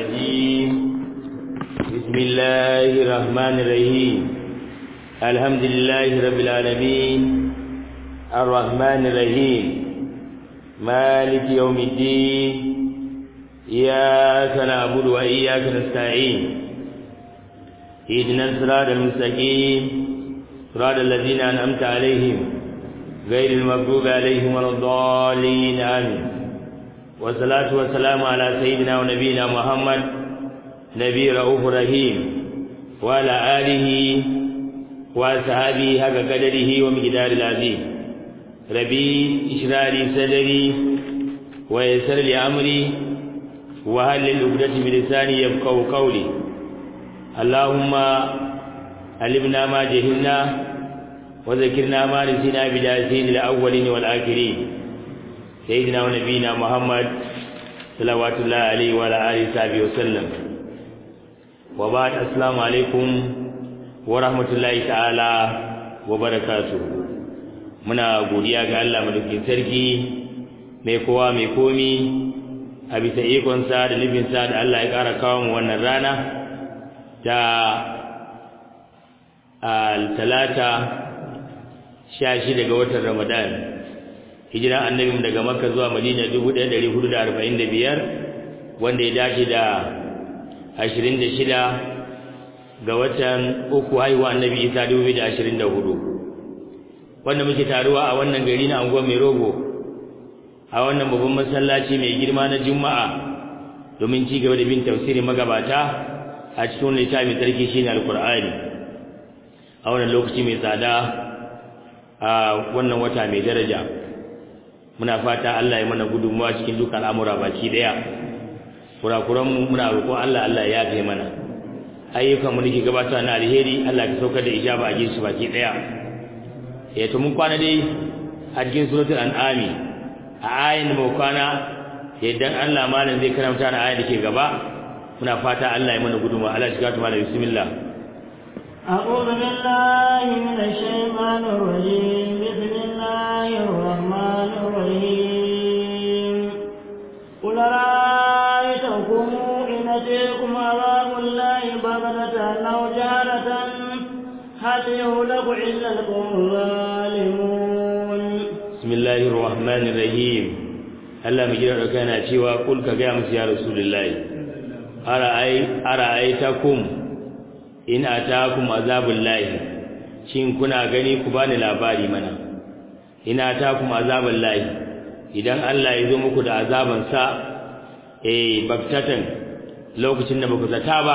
الرجيم بسم الله الرحمن الرحيم الحمد لله رب العالمين الرحمن الرحيم مالك يوم الدين إياك نعبد وإياك نستعين اهدنا الصراط المستقيم صراط الذين أنعمت عليهم غير المغضوب عليهم ولا الضالين آمين والصلاة والسلام على سيدنا ونبينا محمد نبي رؤوف رحيم وعلى آله وأصحابه حق قدره ومقدار العظيم ربي اشرح لي صدري ويسر لي أمري وهل العقدة من لساني يفقهوا قولي اللهم علمنا ما جهلنا وذكرنا ما نسينا بدايتين الأولين والآخرين سيدنا ونبينا محمد صلوات الله عليه وعلى آله وصحبه وسلم وبعد السلام عليكم ورحمة الله تعالى وبركاته muna godiya ga Allah madaukakin sarki mai kowa mai komi a bisa ikonsa da nufinsa da Allah ya ƙara kawo mu wannan rana ta talata sha shida ga watan Ramadan hijira annabi daga Makka zuwa Madina 1445 wanda ya dace da 26 ga watan uku haihuwa annabi Isa 2024 wanda muke taruwa a wannan gari na anguwa mai rogo a wannan babban masallaci mai girma na Juma'a domin ci gaba da bin tafsirin magabata a cikin littafin sarki shine alqur'ani a wannan lokaci mai tsada a wannan wata mai daraja muna fata Allah ya mana gudunmawa cikin dukkan al'amura baki daya kurakuran mu muna roƙon Allah Allah ya yafe mana ayyukan mu nake gabata na alheri Allah ka saukar da ijaba a jinsu baki daya eh to mun kwana dai a cikin suratul an'ami a ayin da mu kwana idan Allah malam zai karanta na ayin da ke gaba muna fata Allah ya mana gudunmawa Allah ya shiga tuma da bismillah أعوذ بالله من الشيطان الرجيم بسم الله الرحمن الرحيم قل رأيتكم إن أتيكم عذاب الله بغتة أو جهرة هل يهلك إلا القوم الظالمون بسم الله الرحمن الرحيم Allah mai jira dauka yana cewa kul ka ga musu ya rasulullahi ara'ai ara'aitakum in atakum azabul lahi shin kuna gani ku bani labari mana in atakum azabul lahi idan Allah ya zo muku da azaban sa eh baktatan lokacin da baku zata ba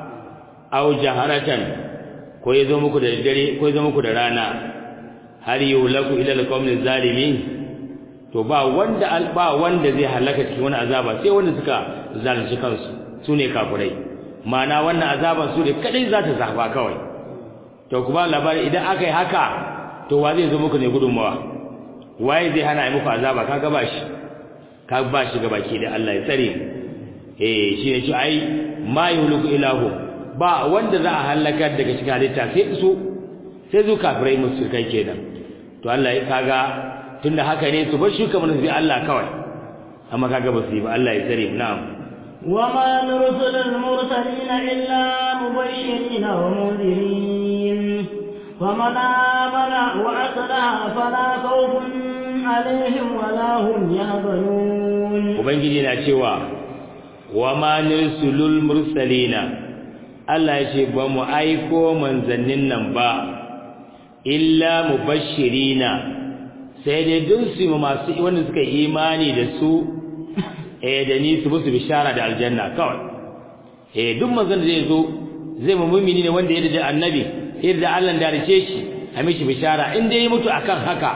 aw jaharatan ko ya zo muku da dare ko ya zo muku da rana har yulaku ila alqawmil zalimin to ba wanda ba wanda zai halaka cikin wani azaba sai wanda suka zalunci kansu sune kafirai mana wannan azaban su ne kadai za ta zafa kawai to ku ba labari idan aka yi haka to wa zai zo muku ne gudunmawa waye zai hana yi muku azaba kaga ba shi ka ba shi gabaki da Allah ya tsare eh shi ne shi ai ma yuhliku ilahu ba wanda za a halaka daga cikin halitta sai su sai zu kafirai musulkai kenan to Allah ya kaga tunda haka ne su bar shuka mun sai Allah kawai amma kaga ba su yi ba Allah ya tsare na'am وما نرسل المرسلين إلا مبشرين ومنذرين ومن آمن وأصلح فلا خوف عليهم ولا هم يحزنون ubangiji na cewa wama nursulul mursalina Allah ya ce ba mu aiko manzannin nan ba illa mubashirina sai dai dun su masu wanda suka imani da su eh da ni su musu bishara da aljanna kawai eh duk manzon da zai zo zai mu mu'mini ne wanda ya da annabi yadda Allah da rice shi a mishi bishara in dai ya mutu akan haka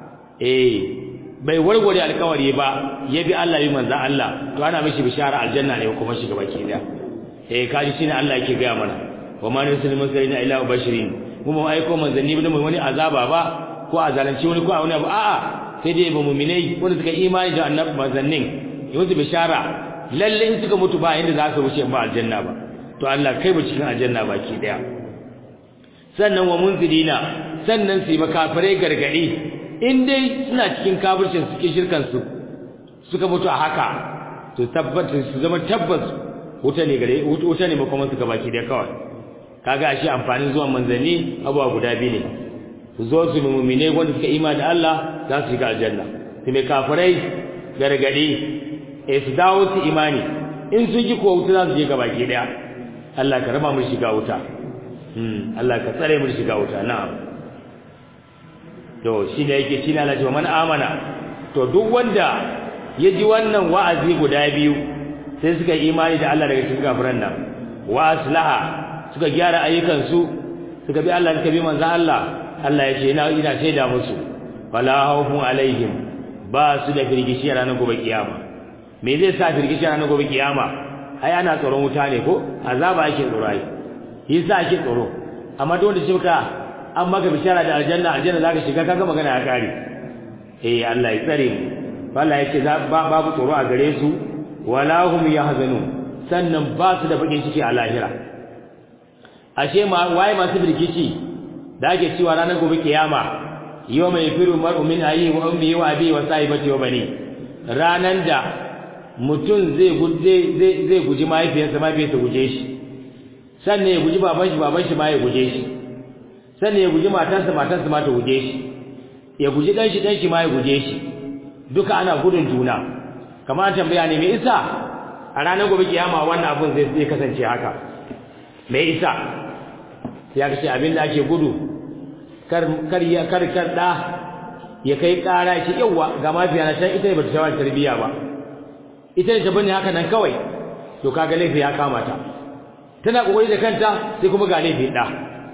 eh bai warware alkawari ba ya bi Allah bi manzon Allah to ana mishi bishara aljanna ne kuma shiga baki da eh kaji shine Allah yake ga mana wa ma nursilul mursalina illa mubashirin mu mu aiko manzanni ba wani azaba ba ko a zalunci wani ko a wani abu a'a sai dai ba mu'minai wanda suka imani da annabi manzannin yanzu bishara lalle in suka mutu ba inda za su wuce ba aljanna ba to Allah kai ba cikin aljanna baki daya sannan wa munzirina sannan su yi makafirai gargadi in dai suna cikin kafircin suke shirkan su suka mutu a haka to tabbata su zama tabbas wuta ne gare wuta ne makoma suka baki da kawai kaga ashe amfanin zuwan manzanni abuwa guda biyu ne su zo su mu'mine wanda suka imani da Allah za su shiga aljanna su mai kafirai gargadi eh su dawo su imani in sun ji ko wuta za su je gabaki daya Allah ka raba mu shiga wuta hmm Allah ka tsare mu shiga wuta na'am to shine yake shine Allah ce man amana to duk wanda ya ji wannan wa'azi guda biyu sai suka imani da Allah daga cikin kafiran nan wa aslaha suka gyara ayyukansu suka bi Allah suka bi manzon Allah Allah ya ce ina ina shaida musu wala khawfun alaihim ba su da firgishi ranar gobe kiyama me zai sa firgishi ranar gobe kiyama ai ana tsoron wuta ne ko azaba ake tsoro ai yasa ake tsoro amma duk wanda shi ka an maka bishara da aljanna aljanna zaka shiga kaga magana ya kare eh Allah ya tsare mu Allah ya ce babu tsoro a gare su wala hum yahzanun sannan ba su da bakin ciki a lahira ashe ma waye masu birkici da ake cewa ranar gobe kiyama yau mai firu mar'u min ayi wa ummi wa abi wa sahibati wa bani ranan da mutum zai guje zai zai guji mahaifiyarsa mahaifiyarsa guje shi sannan ya guji baban shi baban shi ma ya guje shi sannan ya guji matarsa matarsa ma ta guje shi ya guji dan shi dan shi ma ya guje shi duka ana gudun juna kamar tambaya ne me isa a ranar gobe kiyama wannan abun zai zai kasance haka me isa ya kace abin da ake gudu kar kar ya kar kar da ya kai kara shi yawa ga mafiya na can ita ne bata shawar tarbiya ba ita ne ta bane haka nan kawai to kaga laifi ya kama ta tana kokari da kanta sai kuma ga laifi da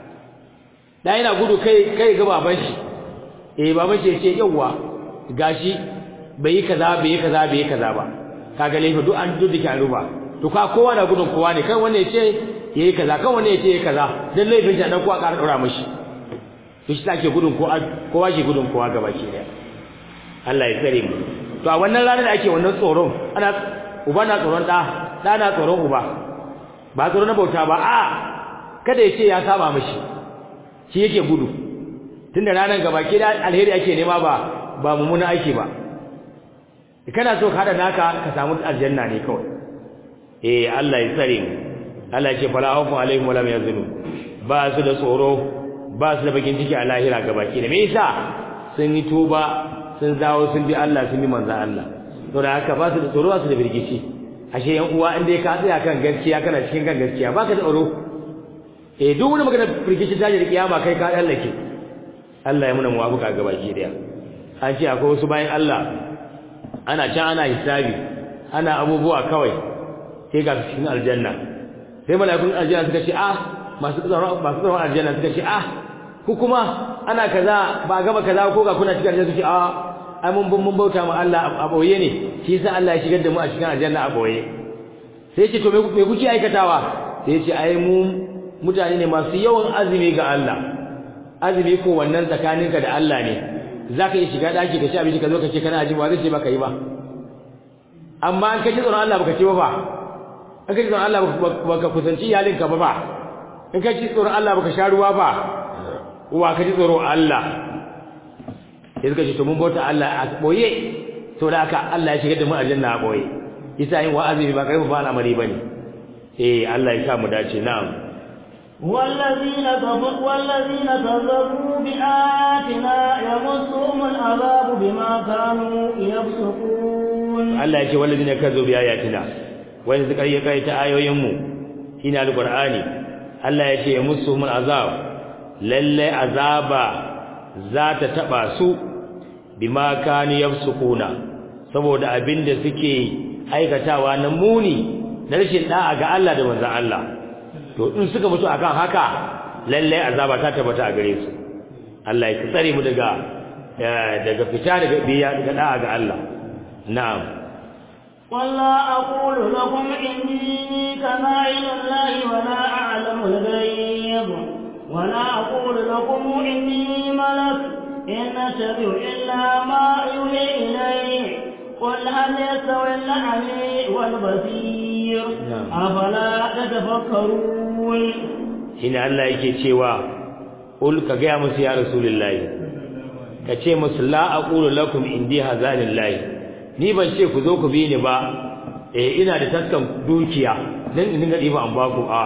da yana gudu kai kai ga baban shi eh baban shi ya ce yawa gashi bai yi kaza bai yi kaza bai yi kaza ba kaga laifi duk an duk dake ruba to ka kowa na gudun kowa ne kan wanda yace yayi kaza kan wanda yace yayi kaza dan laifin shi dan kowa ƙara dora mishi to shi take gudun kowa kowa ke gudun kowa gaba ke da Allah ya tsare mu to a wannan ranar da ake wannan tsoron ana uba na tsoron da da na tsoron uba ba tsoro na bauta ba a kada ya ce ya saba mishi shi yake gudu tunda ranar gaba ke da alheri ake nema ba ba mummuna aiki ba kana so ka hada naka ka samu aljanna ne kawai eh Allah ya tsare mu Allah ya ce fala hawfu alaihim wala yazunun ba su da tsoro ba su da bakin ciki a lahira gabaki da me yasa sun yi tuba sun zawo sun bi Allah sun bi manzo Allah to da haka ba su da tsoro ba su da birgici ashe yan uwa inda ka tsaya kan gaskiya kana cikin kan gaskiya baka da tsoro eh duk wani magana birgici ta da kiyama kai ka dallake Allah ya muna muwafuka gabaki daya an ce akwai wasu bayan Allah ana can ana hisabi ana abubuwa kawai sai ga cikin aljanna sai mala'ikun aljanna suka ce ah masu tsaron masu tsaron aljanna suka ce ah ku kuma ana kaza ba gaba kaza ko ga kuna cikin aljanna suka ce ah ai mun mun bauta ma Allah a boye ne shi yasa Allah ya shigar da mu a cikin aljanna a boye sai ya ce to me kuke aikatawa sai ya ce ai mu mutane ne masu yawan azumi ga Allah azumi ko wannan tsakaninka da Allah ne zaka yi shiga daki ka ci abinci ka zo ka ce kana azumi ba zai ce baka yi ba amma an kaji tsoron Allah baka ce ba fa an kaji tsoron Allah baka kusanci iyalinka ba ba in kaji tsoron Allah baka sha ruwa ba wa kaji tsoron Allah sai suka ce to mun bauta Allah a boye to da haka Allah ya shigar da mu aljanna a boye yasa yin wa'azi ba kai ba al'amari bane eh Allah ya sa mu dace na'am والذين كفروا والذين كذبوا بآياتنا يمسهم العذاب بما كانوا يفسقون Allah ya ce wallazina kazzabu bi ayatina wanda suka yi kai ta ayoyin mu shine alqur'ani Allah ya ce musuhum azab lalle azaba za ta taba su bima kanu yafsukuna saboda abinda suke aikatawa na muni na rashin da'a ga Allah da manzon Allah to in suka mutu akan haka lalle azaba ta tabbata a gare su Allah ya tsare mu daga daga fita daga biya daga da'a ga Allah na'am ولا أقول لكم إني كمائل الله ولا أعلم الغيب ولا أقول لكم إني ملك إن أتبع إلا ما يوحي إلي قل هل يستوي الأعمى والبصير أفلا تتفكرون shine Allah yake cewa ul ka ga musu ya rasulullahi ka ce musu la aqulu lakum indi hazanillahi ni ban ce ku zo ku bi ni ba eh ina da taskan dukiya dan in dinga diba an baku a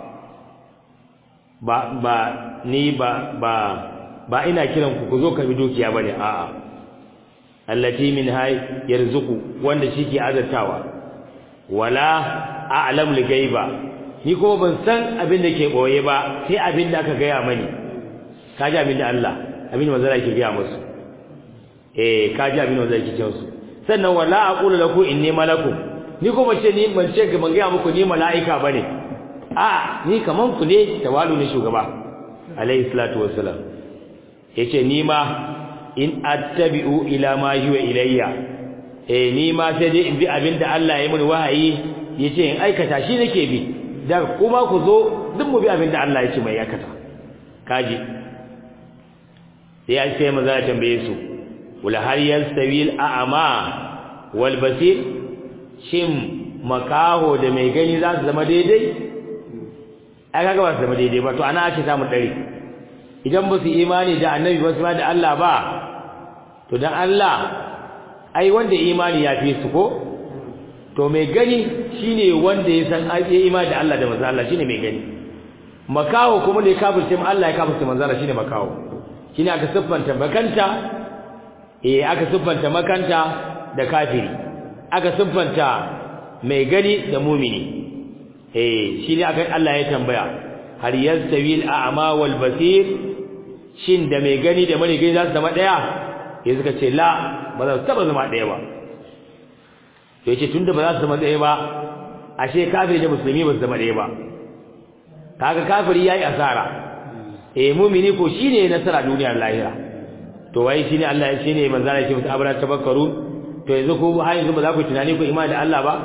ba ba ni ba ba ba ina kiran ku ku zo karbi dukiya bane a a allati min hay yarzuqu wanda shike azartawa wala a'lam al-ghaiba ni kuma ban san abin da ke boye ba sai abin da aka gaya mani kaji abin da Allah abin da manzara ke gaya musu eh kaji abin da manzara ke ce musu sannan wala aqulu lakum inni malakum ni kuma ce ni ban ce ban gaya muku ni mala'ika bane a ni kaman ku ne tawalu ne shugaba alayhi salatu wassalam yace ni ma in attabi'u ila ma huwa ilayya eh ni ma sai dai in bi abin da Allah ya mini wahayi yace in aikata shi nake bi da kuma ku zo duk mu bi abin da Allah ya ce mai aikata kaji sai an sai maza tambaye su wala har yastawi al-a'ma wal basir shin makaho da mai gani za su zama daidai ai kaga ba su zama daidai ba to ana ake samu dare idan ba su imani da annabi ba su ma da Allah ba to dan Allah ai wanda imani ya fi su ko to mai gani shine wanda ya san ai imani da Allah da manzo Allah shine mai gani makaho kuma ne kafirce mu Allah ya kafirce manzo Allah shine makaho shine aka siffanta makanta eh aka siffanta makanta da kafiri aka siffanta mai gani da mumini eh shine aka Allah ya tambaya har yastawi al-a'ma wal basir shin da mai gani da mara gani za su zama daya ya suka ce la ba za su taba zama daya ba to yace tunda ba za su zama daya ba ashe kafiri da musulmi ba su zama daya ba kaga kafiri yayi asara eh mu'mini ko shine nasara duniyar lahira to wai shine Allah ya shine manzo Allah ya ce mutu abara tabakkaru to yanzu ko har yanzu ba za ku tunani ku imani da Allah ba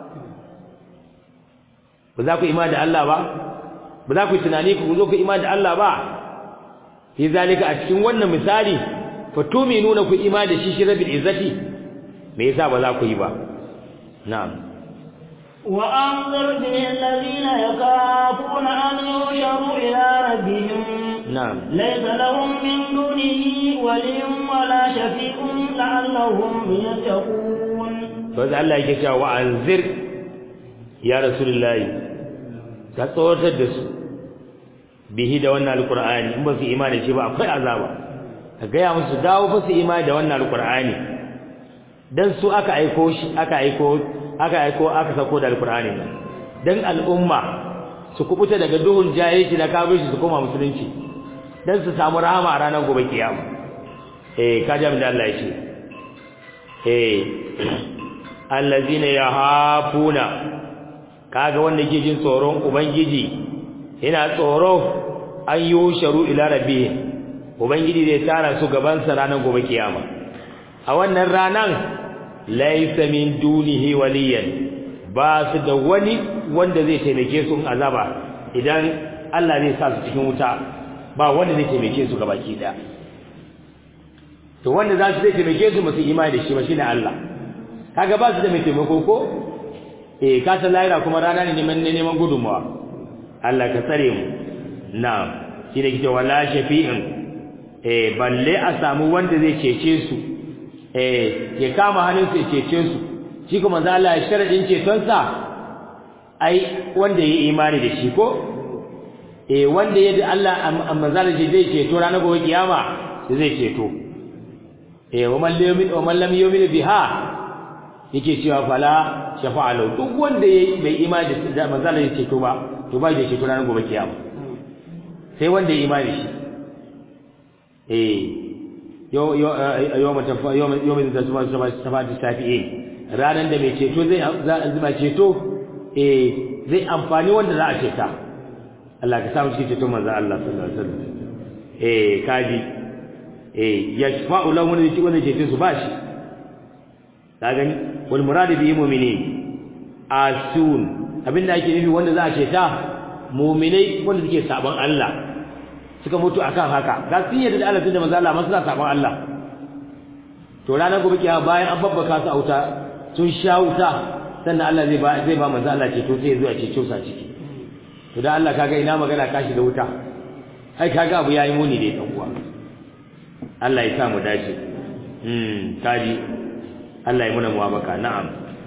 ba za ku imani da Allah ba ba za ku tunani ku zo ku imani da Allah ba fi zalika a cikin wannan misali fatuminuna ku imani da shi shi rabbil izzati me yasa ba za ku yi ba na'am wa anzir bihi alladhina yakafuna an yusharu ila rabbihim na'am laysa lahum min dunihi waliyyun wala shafi'un la'allahum yattaqun baz Allah yake cewa wa anzir ya rasulullahi ka tsoratar da su bihi da wannan alqur'ani in ba su imani shi ba akwai azaba ka gaya musu dawo fa su imani da wannan alqur'ani dan su aka aiko shi aka aiko aka aiko aka sako da alqur'ani nan dan al'umma su kubuta daga duhun jahilci na kafirci su koma musulunci dan su samu rahama a ranar gobe kiyama eh kaji abin da Allah ya ce eh allazina yahafuna kaga wanda yake jin tsoron ubangiji yana tsoro an yusharu ila rabbih ubangiji zai tara su gaban sa ranar gobe kiyama a wannan ranan laysa min dunihi waliyan ba su da wani wanda zai taimake su in azaba idan Allah zai sa su cikin wuta ba wanda zai taimake su gabaki daya to wanda za su zai taimake su masu imani da shi ba shine Allah kaga ba su da mai taimako ko eh ka san lahira kuma rana ne neman neman gudunmawa Allah ka tsare mu na'am shi ne kike wala shafi'in eh balle a samu wanda zai cece su eh ya kama hannun su ya cece su shi kuma manzo Allah ya sharadin ceton sa ai wanda yayi imani da shi ko eh wanda yayi Allah manzo Allah zai ceto ranar gobe kiyama zai ceto eh wa man lam wa man lam yu'min biha yake cewa fala shafa'alu duk wanda yayi bai imani da manzo Allah ya ceto ba to ba da ceto ranar gobe kiyama sai wanda ya imani shi eh yo yo yo mata yo yo min da zuma zuma safati safi'in ranan da mai ceto zai zai ceto eh zai amfani wanda za a ceta Allah ka samu cikin ceton manzo Allah sallallahu alaihi wasallam eh kaji eh yashfa'u lahu wanda yake wanda ceto su bashi ka gani wal murad bi mu'minin asun abinda ake nufi wanda za a ceta mu'minai wanda suke saban Allah suka mutu akan haka ga sun yarda da Allah da manzo Allah masu saban Allah to ranar gobe kiyama bayan an babbaka su auta sun sha wuta sannan Allah zai ba zai ba manzo Allah ceto sai zuwa ceto sa ciki to dan Allah kaga ina magana kashi da wuta ai kaga abu yayi muni da dan uwa Allah ya sa mu dace hmm kaji Allah ya muna muwafaka na'am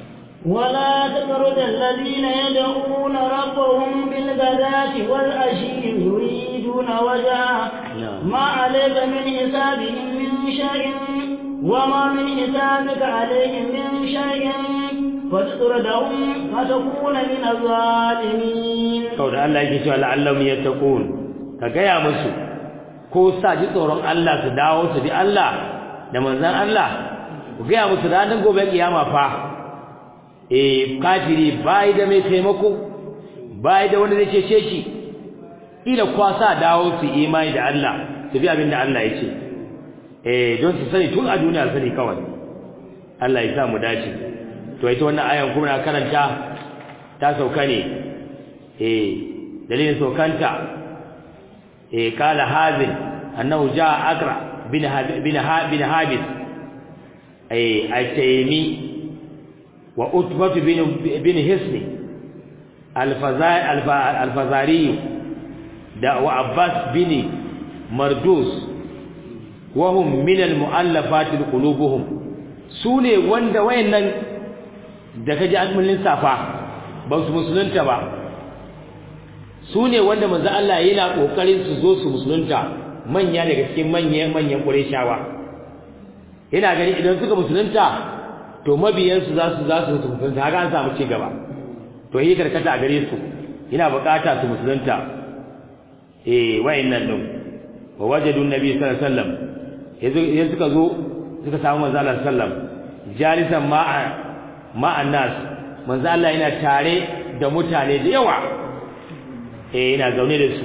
ولا تطرد الذين يدعون ربهم بالغداة والعشي يريدون وجهه ما عليك من حسابهم من شيء وما من حسابك عليهم من شيء فتطردهم فتكون من الظالمين kawai da Allah yake cewa la'allahum yattaqun ka gaya musu ko sa ji tsoron Allah su dawo su bi Allah da manzon Allah ku gaya musu ranar gobe kiyama fa eh kafiri bai da mai taimako bai da wanda zai cece shi ila kwasa dawo su imani da Allah su bi abin da Allah ya ce eh don su sani tun a duniya sani kawai Allah ya sa mu dace to ita wannan ayan kuma na karanta ta sauka ne eh dalilin saukanta eh kala hazin annahu jaa akra bin bin bin habis eh al-taymi wa utbah bin bin hisni al-fazari al-fazari da wa abbas bin mardus wa hum min al-mu'allafat qulubuhum sune wanda wayannan da kaji an mullin safa ba su musulunta ba su ne wanda manzo Allah yana kokarin su zo su musulunta manya daga cikin manyan manyan Qurayshawa yana gani idan suka musulunta to mabiyan su za su za su musulunta haka an samu ci gaba to yi karkata a gare su yana bukata su musulunta eh wayannan din wa wajadu nabi sallallahu alaihi wasallam yanzu suka zo suka samu manzo Allah sallallahu alaihi wasallam jalisan ma'a ma'an nas manzo Allah yana tare da mutane da yawa eh ina zaune da su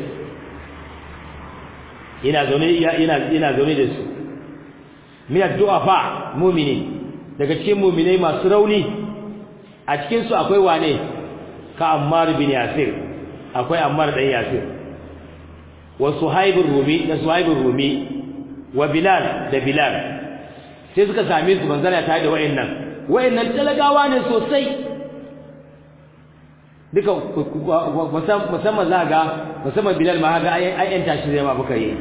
ina zaune ina ina zaune da su min addu'afa mu'mini daga cikin mu'minai masu rauni a cikin su akwai wane ka Ammar bin Yasir akwai Ammar dan Yasir wa Suhaib rumi da Suhaib rumi wa Bilal da Bilal sai suka same su manzana tare da wayannan wayannan talagawa ne sosai duka musamman za ga musamman bilal ma ga ai yan tashi zai ma buka yi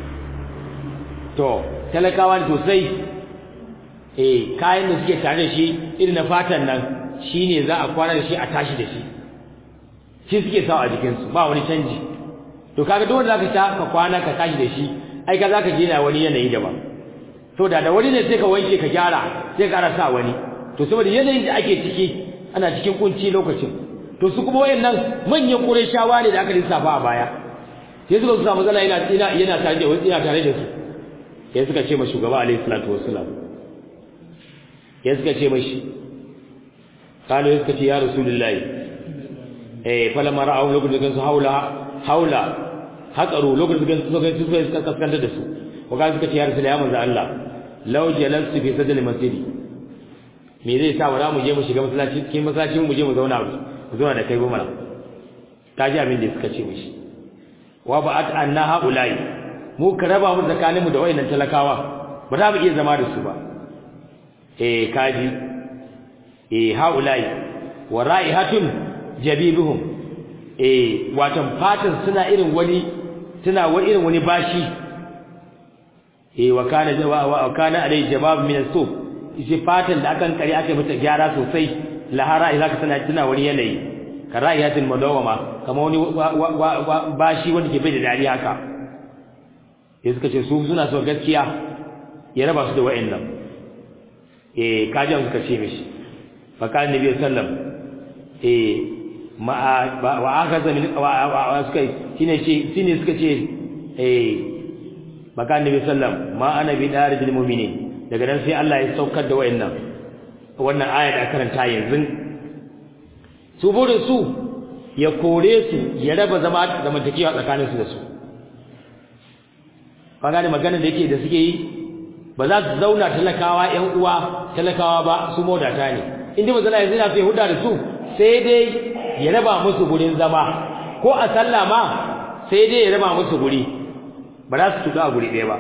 to talakawa ne sosai eh kayan da suke tare da shi irin na fatan nan shine za a kwana da shi a tashi da shi shi suke sawa a jikinsu ba wani canji to kaga duk wanda zaka ta ka kwana ka tashi da shi ai ka zaka je na wani yanayi daban to da da wani ne sai ka wanke ka gyara sai ka sa wani to saboda yanayin da ake ciki ana cikin kunci lokacin to su kuma wayannan manyan qurayshawa ne da aka lissafa a baya sai suka samu zalla yana ina yana tare da wani yana tare da su sai suka ce ma shugaba alaihi salatu wassalam sai suka ce mashi kalu suka ce ya rasulullahi eh falamma ra'aw lokacin da su haula haula haqaru lokacin da su suka suka kaskanta da su ko ga suka ce ya rasulullahi manzo Allah law jalastu fi sadri masjidi me zai sa wara mu je mu shiga masallaci cikin masallacin mu je mu zauna mu zauna da kai ba mana ta ji abin da suka ce mishi wa ba'at anna haulai mu ka raba mu tsakanin mu da wayannan talakawa ba za mu iya zama da su ba eh kaji eh haulai wa ra'ihatun jabibuhum eh watan fatan suna irin wani suna wa irin wani bashi eh wa kana wa kana alai jabab min as-suf shi fatan da akan kare aka mata gyara sosai lahara idza ka tana tana wani yanayi karayatin madawama kamar wani bashi wanda ke bai da dariya haka sai suka ce su suna so gaskiya ya raba su da wa'annan eh kajan suka ce mishi fa kan nabi sallam eh ma wa akaza min wa suka shine ce shine suka ce eh baka nabi sallam ma ana bi darijil mu'minin daga nan sai Allah ya saukar da wayannan wannan aya da karanta yanzu su burin su ya kore su ya raba zama zamantakewa tsakanin su da su kaga magana da yake da suke yi ba za su zauna talakawa ƴan uwa talakawa ba su modata ne inda manzo Allah yana sai huda da su sai dai ya raba musu gurin zama ko a sallah ma sai dai ya raba musu guri ba za su tuka a guri ɗaya ba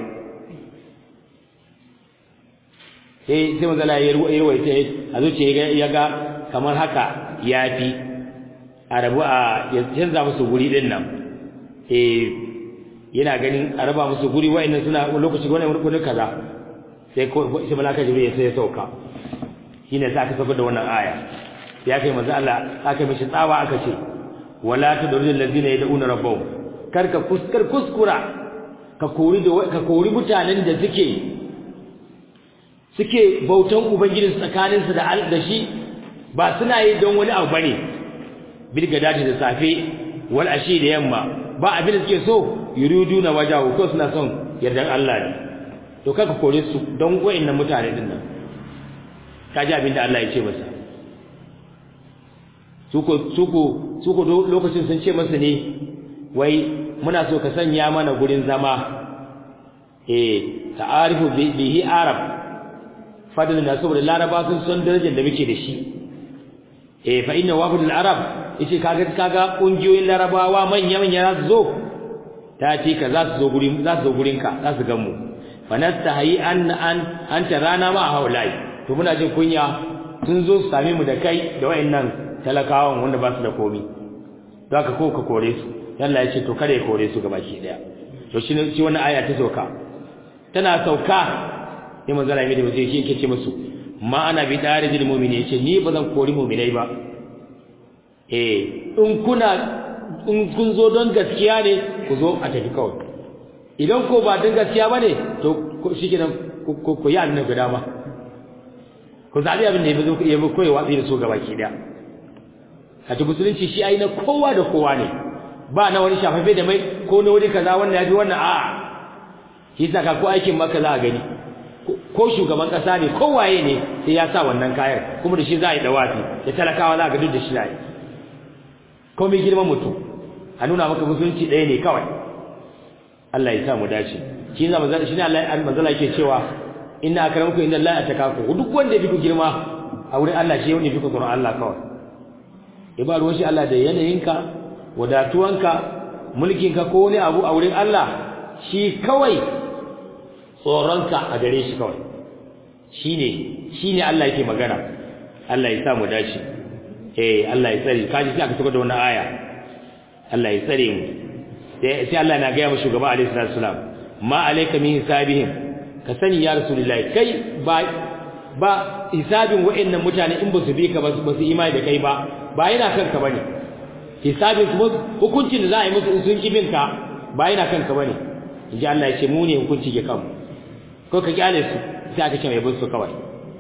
sai sai manzo Allah ya ruwaita a zuciya ya ga kamar haka yafi a rabu a ya canza musu guri din nan eh yana ganin a raba musu guri wa'annan suna lokaci wannan wani kaza sai ko sai malaka jibril sai ya sauka shine sai aka saukar da wannan aya ya kai manzo Allah aka mishi tsawa aka ce wala tadrul ladina yad'una rabbahum karka kuskar kuskura ka kori da ka kori mutanen da suke suke bautan ubangiji tsakanin su da da shi ba suna yi don wani abu bane bilga dadi da safe wal ashi da yamma ba abin da suke so yuriduna wajahu ko suna son yardan Allah ne to kaka kore su don wayannan mutane din nan kaji abin da Allah ya ce masa suko suko suko lokacin sun ce masa ne wai muna so ka sanya mana gurin zama eh ta'arifu bihi arab fadlan da saboda laraba sun san darajar da muke da shi eh fa inna wafdul arab yace kaga kaga kungiyoyin larabawa manya manya za su zo ta ce ka za su zo gurin za su zo gurin ka za su gan mu fa nastahi an an anta rana ma haulai to muna jin kunya sun zo su same mu da kai da wayannan talakawan wanda ba su da komi zaka ko ka kore su Allah ya ce to kare kore su gabaki daya to shi ne shi wannan aya ta sauka tana sauka sai manzo Allah ya mai da yake ce musu ma ana bi darijil mu'mini yace ni ba zan kori mu'minai ba eh in kuna in kun zo don gaskiya ne ku zo a tafi kawai idan ko ba don gaskiya bane to shikenan ku ku yi annabi guda ma ku zabi abin da yazo ya koyi watsi da su gabaki daya a cikin musulunci shi ai na kowa da kowa ne ba na wani shafafe da mai ko na wani kaza wannan ya fi wannan a'a shi saka ko aikin maka za a gani ko shugaban kasa ne ko waye ne sai ya sa wannan kayan kuma da shi za a yi dawafi da talakawa za a ga duk da shi na yi ko mai girman mutum a nuna maka musulunci ɗaya ne kawai Allah ya sa mu dace shi ne manzala shi ne Allah manzala yake cewa inna akramakum inna Allah atakaku duk wanda ya fi ku girma a wurin Allah shi wanda ya fi ku tsoron Allah kawai ya ba ruwan shi Allah da yanayinka wadatuwanka mulkinka ko wani abu a wurin Allah shi kawai tsoronka a gare shi kawai shine shine Allah yake magana Allah ya sa mu dace eh Allah ya tsare kaji sai aka tuka da wannan aya Allah ya tsare mu sai Allah na ga ya shugaba alaihi salatu wasalam ma alayka min hisabihim ka sani ya rasulullahi kai ba ba hisabin wa'annan mutane in ba su bi ka ba su imani da kai ba ba yana kanka bane hisabin kuma hukuncin da za a yi musu in sun kibin ka ba yana kanka bane inji Allah ya ce mu ne hukunci ke kanmu ko ka kyale su sai aka ce mai bin su kawai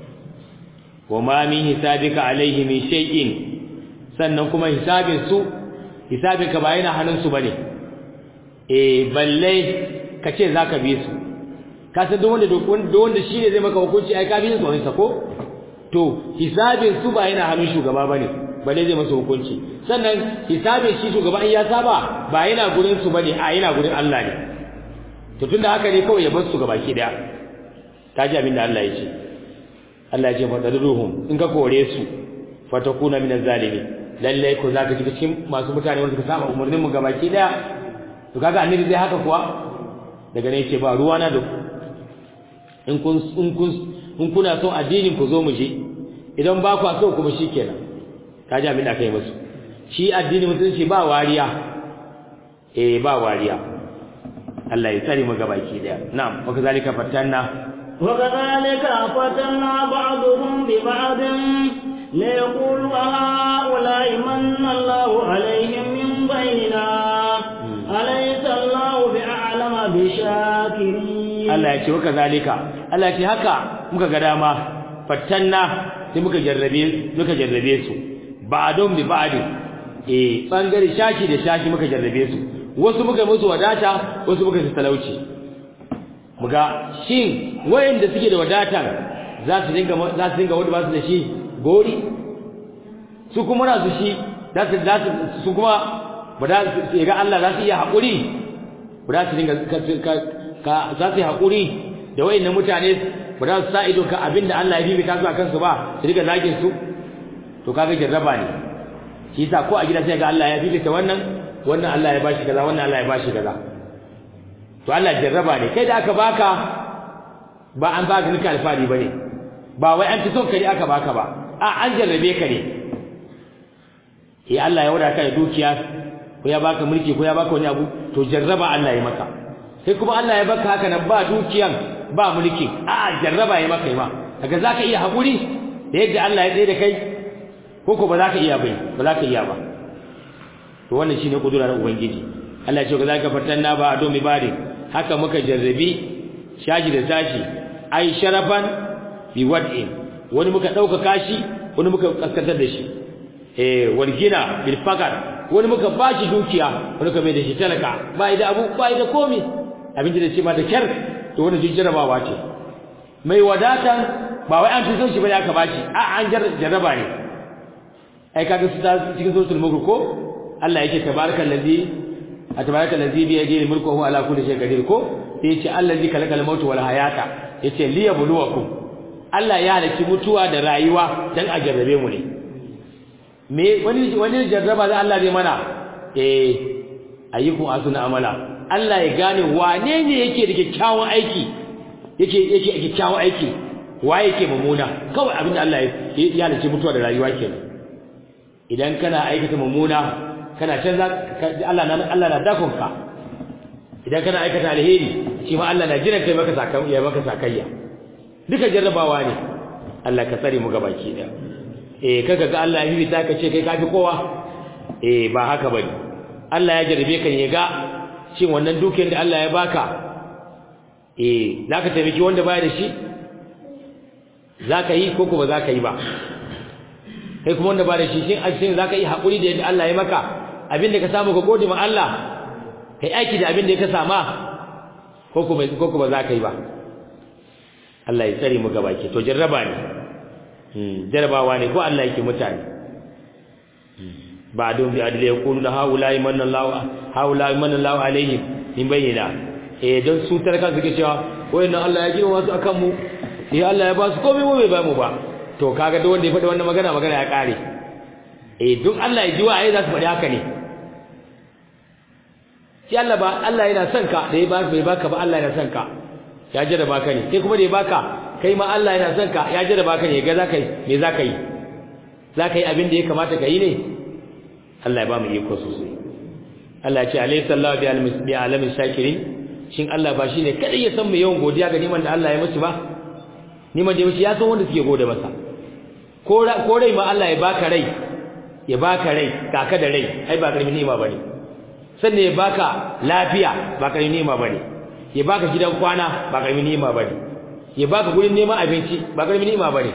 wa ma min hisabika alaihi min shay'in sannan kuma hisabin su hisabin ka ba yana hannun su bane eh balle ka ce zaka bi su ka san duk wanda duk wanda shi ne zai maka hukunci ai ka bi su wani sako to hisabin su ba yana hannun shugaba bane balle zai masa hukunci sannan hisabin shi shugaba in ya saba ba yana gurin su bane a yana gurin Allah ne to tunda haka ne kawai ya bar su gabaki daya kaji abin da Allah ya ce Allah ya ce fadaruhum in ka kore su fatakuna min zalimi lalle ko zaka shiga cikin masu mutane wanda suka saba umurnin mu gabaki daya to kaga annabi zai haka kuwa daga ne yace ba ruwa na da in kun in kun in kuna son addinin ku zo mu je idan ba ku so kuma shikenan kaji abin da kai musu shi addini mutunci ba wariya eh ba wariya Allah ya tsare mu gabaki daya na'am wa kazalika fatanna wa kazalika fatanna ba'dhum bi ba'd la yaqulu ha'ula'i manna Allahu alaihim min bainina alaysa Allahu bi'alama bi shakirin Allah ya ce wa kazalika Allah ya ce haka muka ga dama fatanna sai muka jarrabe muka jarrabe su ba'dhum bi ba'd eh bangare shaki da shaki muka jarrabe su wasu muka musu wadata wasu muka su talauci muga shin wayanda suke da wadatan za su dinga za su dinga wanda ba su da shi gori su kuma na su shi za su za su su kuma ba da su ga Allah za su iya hakuri ba za su dinga ka za su yi hakuri da wayannan mutane ba za su sa ido ka abinda Allah ya bibita su akan su ba su dinga zagin su to kaga jarraba ne shi yasa ko a gida sai ga Allah ya bibita wannan wannan Allah ya bashi kaza wannan Allah ya bashi kaza to Allah jarraba ne kai da aka baka ba an baka nika alfari bane ba wai an ci son kai aka baka ba a an jarrabe ka ne eh Allah ya wadaka da dukiya ko ya baka mulki ko ya baka wani abu to jarraba Allah ya maka sai kuma Allah ya baka haka nan ba dukiyan ba mulki a jarraba ya maka ma kaga zaka iya hakuri da yadda Allah ya tsaye da kai ko ko ba za ka iya bai ba za ka iya ba to wannan shine kudura na ubangiji Allah ya ce za ka fatanna ba ado mi bari haka muka jarrabi shaji da sashi ai sharafan bi wad'in wani muka dauka kashi wani muka kaskantar da shi eh wargina bil faqar wani muka bashi dukiya wani muka mai da shi talaka bai da abu bai da komai abin da ce ma da kyar to wannan jin jarabawa ce mai wadatan ba wai an fito shi bane aka bashi a an jarraba ne ai kaga su ta cikin suratul mulk ko Allah yake tabarakallazi tabarakallazi bi yadihi mulku huwa ala kulli shay'in qadir ko sai yace allazi kalakal mautu wal hayata yace liyabluwakum Allah ya halaki mutuwa da rayuwa dan a jarrabe mu ne me wani wani jarraba da Allah zai mana eh ayyukum asuna amala Allah ya gane wane ne yake da kyakkyawan aiki yake yake kyakkyawan aiki waye yake mummuna kawai abinda Allah ya halice mutuwa da rayuwa kenan idan kana aikata mummuna kana canza Allah na Allah na dakon ka idan kana aikata alheri shi ma Allah na jiran kai maka sakayya maka sakayya duka jarrabawa ne Allah ka tsare mu gabaki da eh kaga ga Allah ya bibita ka ce kai kafi kowa eh ba haka bane Allah ya jarrabe ka ne ga shin wannan dukiyar da Allah ya baka eh zaka taimaki wanda baya da shi zaka yi ko kuma zaka yi ba kai kuma wanda ba da shi shin shin zaka yi hakuri da yadda Allah ya maka abinda ka samu ka gode ma Allah kai aiki da abinda ka sama ko kuma ko kuma zaka yi ba Allah ya tsare mu gabaki to jarraba ne hmm jarrabawa ne ko Allah yake mutane ba don bi adli yaqulu la haula imanna Allah haula imanna Allah alaihim in bayyana eh don su tarka suke cewa wayannan Allah ya girma wasu akan mu eh Allah ya ba su komai mu bai ba mu ba to kaga duk wanda ya faɗi wannan magana magana ya kare eh duk Allah ya ji wa ai za su faɗi haka ne shi Allah ba Allah yana son ka da ya ba bai baka ba Allah yana son ka ya jira baka ne kai kuma da ya baka kai ma Allah yana son ka ya jira baka ne ga za ka yi me za ka yi za ka yi abin da ya kamata ka yi ne Allah ya ba mu iko sosai Allah ya ce alayhi sallahu bi alamin shakirin shin Allah ba shine kadai ya san mu yawan godiya ga niman da Allah ya musu ba niman da ya musu ya san wanda suke gode masa ko rai ma Allah ya baka rai ya baka rai kaka da rai ai ba karamin ni'ima bane sannan ya baka lafiya ba karamin ni'ima bane ya baka gidan kwana ba karamin ni'ima bane ya baka gurin neman abinci ba karamin ni'ima bane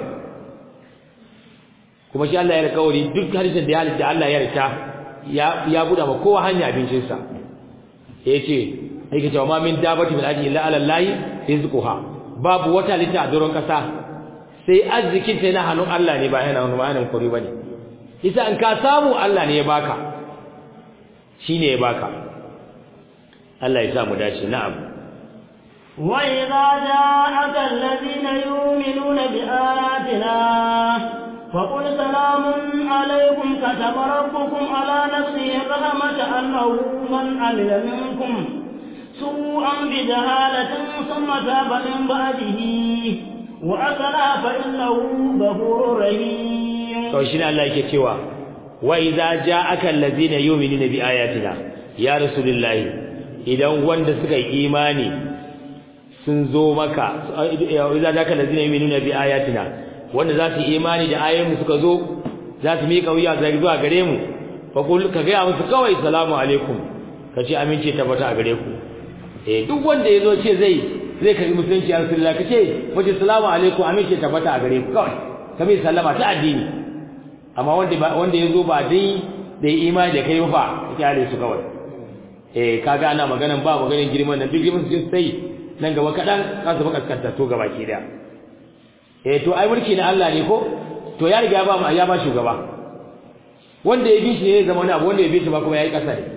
kuma shi Allah ya alƙawari duk hadisin da ya halitta Allah ya rita ya ya buɗa ma kowa hanya abincin sa yace yake cewa ma min dabati min ajli illa ala allahi rizquha babu wata lita a doron kasa sai arzikin ta yana hannun Allah ne ba yana hannun ba hannun kuri bane isa an ka samu Allah ne ya baka shine ya baka Allah ya sa mu dace na'am وإذا جاءك الذين يؤمنون بآياتنا فقل سلام عليكم كتب ربكم على نفسه الرحمة أنه من عمل منكم سوءا بجهالة ثم تاب من بعده وأصلح فإنه غفور رحيم to shi ne Allah yake cewa wa idza ja'aka allazina yu'minuna bi ayatina ya rasulullahi idan wanda suka yi imani sun zo maka idza ja'aka allazina yu'minuna bi ayatina wanda za su yi imani da ayoyin suka zo za su miƙa wuya zuwa gare mu fa kul ka ga musu kawai salamu alaikum kace amince tabbata a gare ku eh duk wanda yazo ce zai zai karbi musulunci ya rasulullah kace wace salamu alaikum amince tabbata a gare ku kawai kamar sallama ta addini amma wanda ba wanda yazo ba dai da imani da kai fa kyale su kawai eh kaga ana maganan ba maganan girman nan duk girman su sai nan gaba kadan za su baka kaskanta to gaba ki da eh to ai mulki na Allah ne ko to ya riga ba mu ya ba shugaba wanda ya bi shi ne zama wani abu wanda ya bi shi ba kuma yayi kasa ne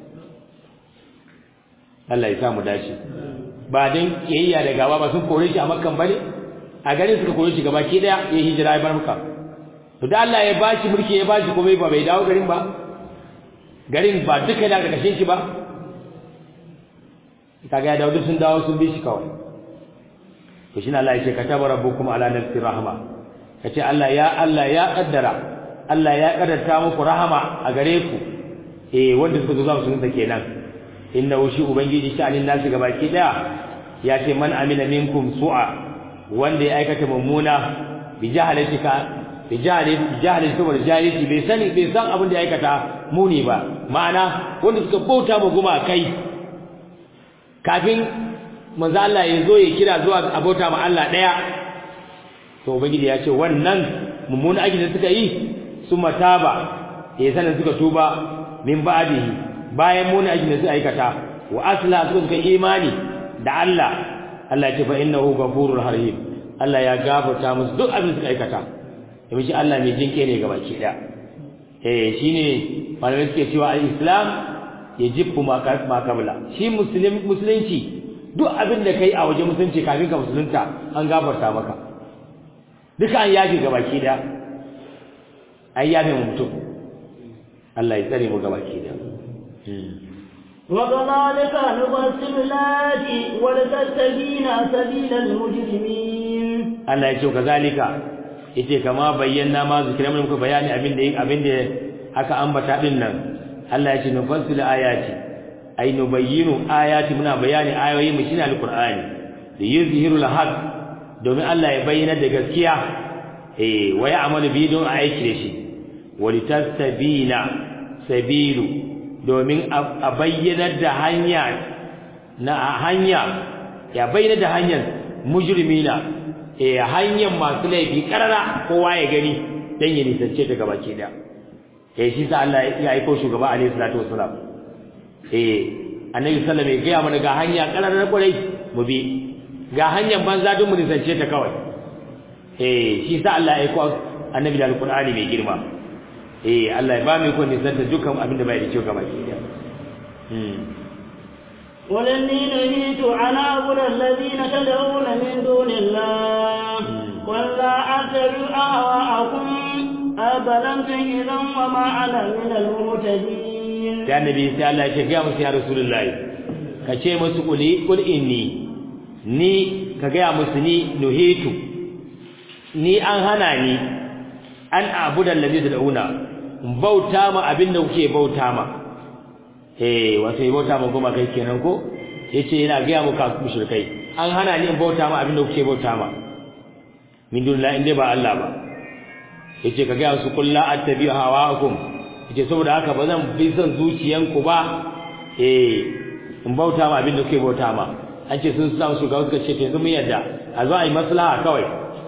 Allah ya sa mu dace ba dan kiyayya da gaba ba sun kore shi a makkan bane a garin suka kore shi gaba ki daya ya hijira ya bar makka to da Allah ya bashi mulki ya bashi kuma ba bai dawo garin ba garin ba duka da kashin shi ba kaga ya dawo duk sun dawo sun bi shi kawai to shine Allah yake kataba rabbukum ala nafsi rahma kace Allah ya Allah ya kaddara Allah ya kaddarta muku rahama a gare ku eh wanda suka zo za su nuna kenan innahu shi ubangiji sha'anin nasu gabaki daya ya ce man amila minkum su'a wanda ya aikata mummuna bi jahalatika bi jahili jahili saboda jahilci bai sani bai san abin da ya aikata muni ba ma'ana wanda suka bauta ma guma kai kafin manzo Allah ya zo ya kira zuwa abota ma Allah daya to ubangiji ya ce wannan mummunan aikin da suka yi summa taba ya sanin suka tuba min ba'dihi bayan muni aikin da suka aikata wa asla suka suka imani da Allah Allah ya ce fa innahu ghafurur rahim Allah ya gafarta musu duk abin da suka aikata domin shi Allah mai jinke ne gabaki daya eh shine malamai suke cewa al-islam yajibu ma kabla shi muslim musulunci duk abin da kai a waje musulunci kafin ka musulunta an gafarta maka duka an yafi gabaki daya an yafe mu mutum Allah ya tsare mu gabaki daya وكذلك نفصل الآيات ولتستبين سبيل المجرمين Allah ya ce kazalika yace kama bayyana ma zikira mun muka bayani abin da abin da aka ambata din nan Allah ya ce nufassilu ayati ay nubayyinu ayati muna bayani ayoyi mu shine alqur'ani da yuzhiru alhaq domin Allah ya bayyana da gaskiya eh wa ya'malu bi don aiki da shi walitastabina sabilu domin a bayyana da hanya na hanya ya bayyana da hanyar mujrimina eh hanyar masu laifi karara kowa ya gani dan ya nisance ta gabaki da eh shi sa Allah ya aika shugaba alaihi salatu wassalam eh annabi sallallahu alaihi wasallam ya ga mana ga hanya karara kwarai mu bi ga hanyar banza duk mu nisance ta kawai eh shi sa Allah ya aika annabi da alqur'ani mai girma eh Allah ya ba mu ko nisanta dukkan abin da bai da kyau gabaki da hmm ولني نهيت عن أعبد الذين تدعون من دون الله ولا أتبع أهواءكم أبلمتم إذا وما أنا من المهتدين sai annabi sai Allah ya ce ga musu ya rasulullahi ka ce musu kuli kul inni ni ka ga musu ni nuhitu ni an hana ni an abuda allazi tad'una bauta ma abinda kuke bauta ma eh wato yi bauta ma goma kai kenan ko yace yana ga muka mushrikai an hana ni in bauta ma abinda kuke bauta ma min dunillahi inde ba Allah ba yace ka ga su kullu attabi hawaakum yace saboda haka ba zan bi son zuciyanku ba eh in bauta ma abinda kuke bauta ma an ce sun samu shugaba suka ce yanzu mun yadda a zo a yi maslaha kawai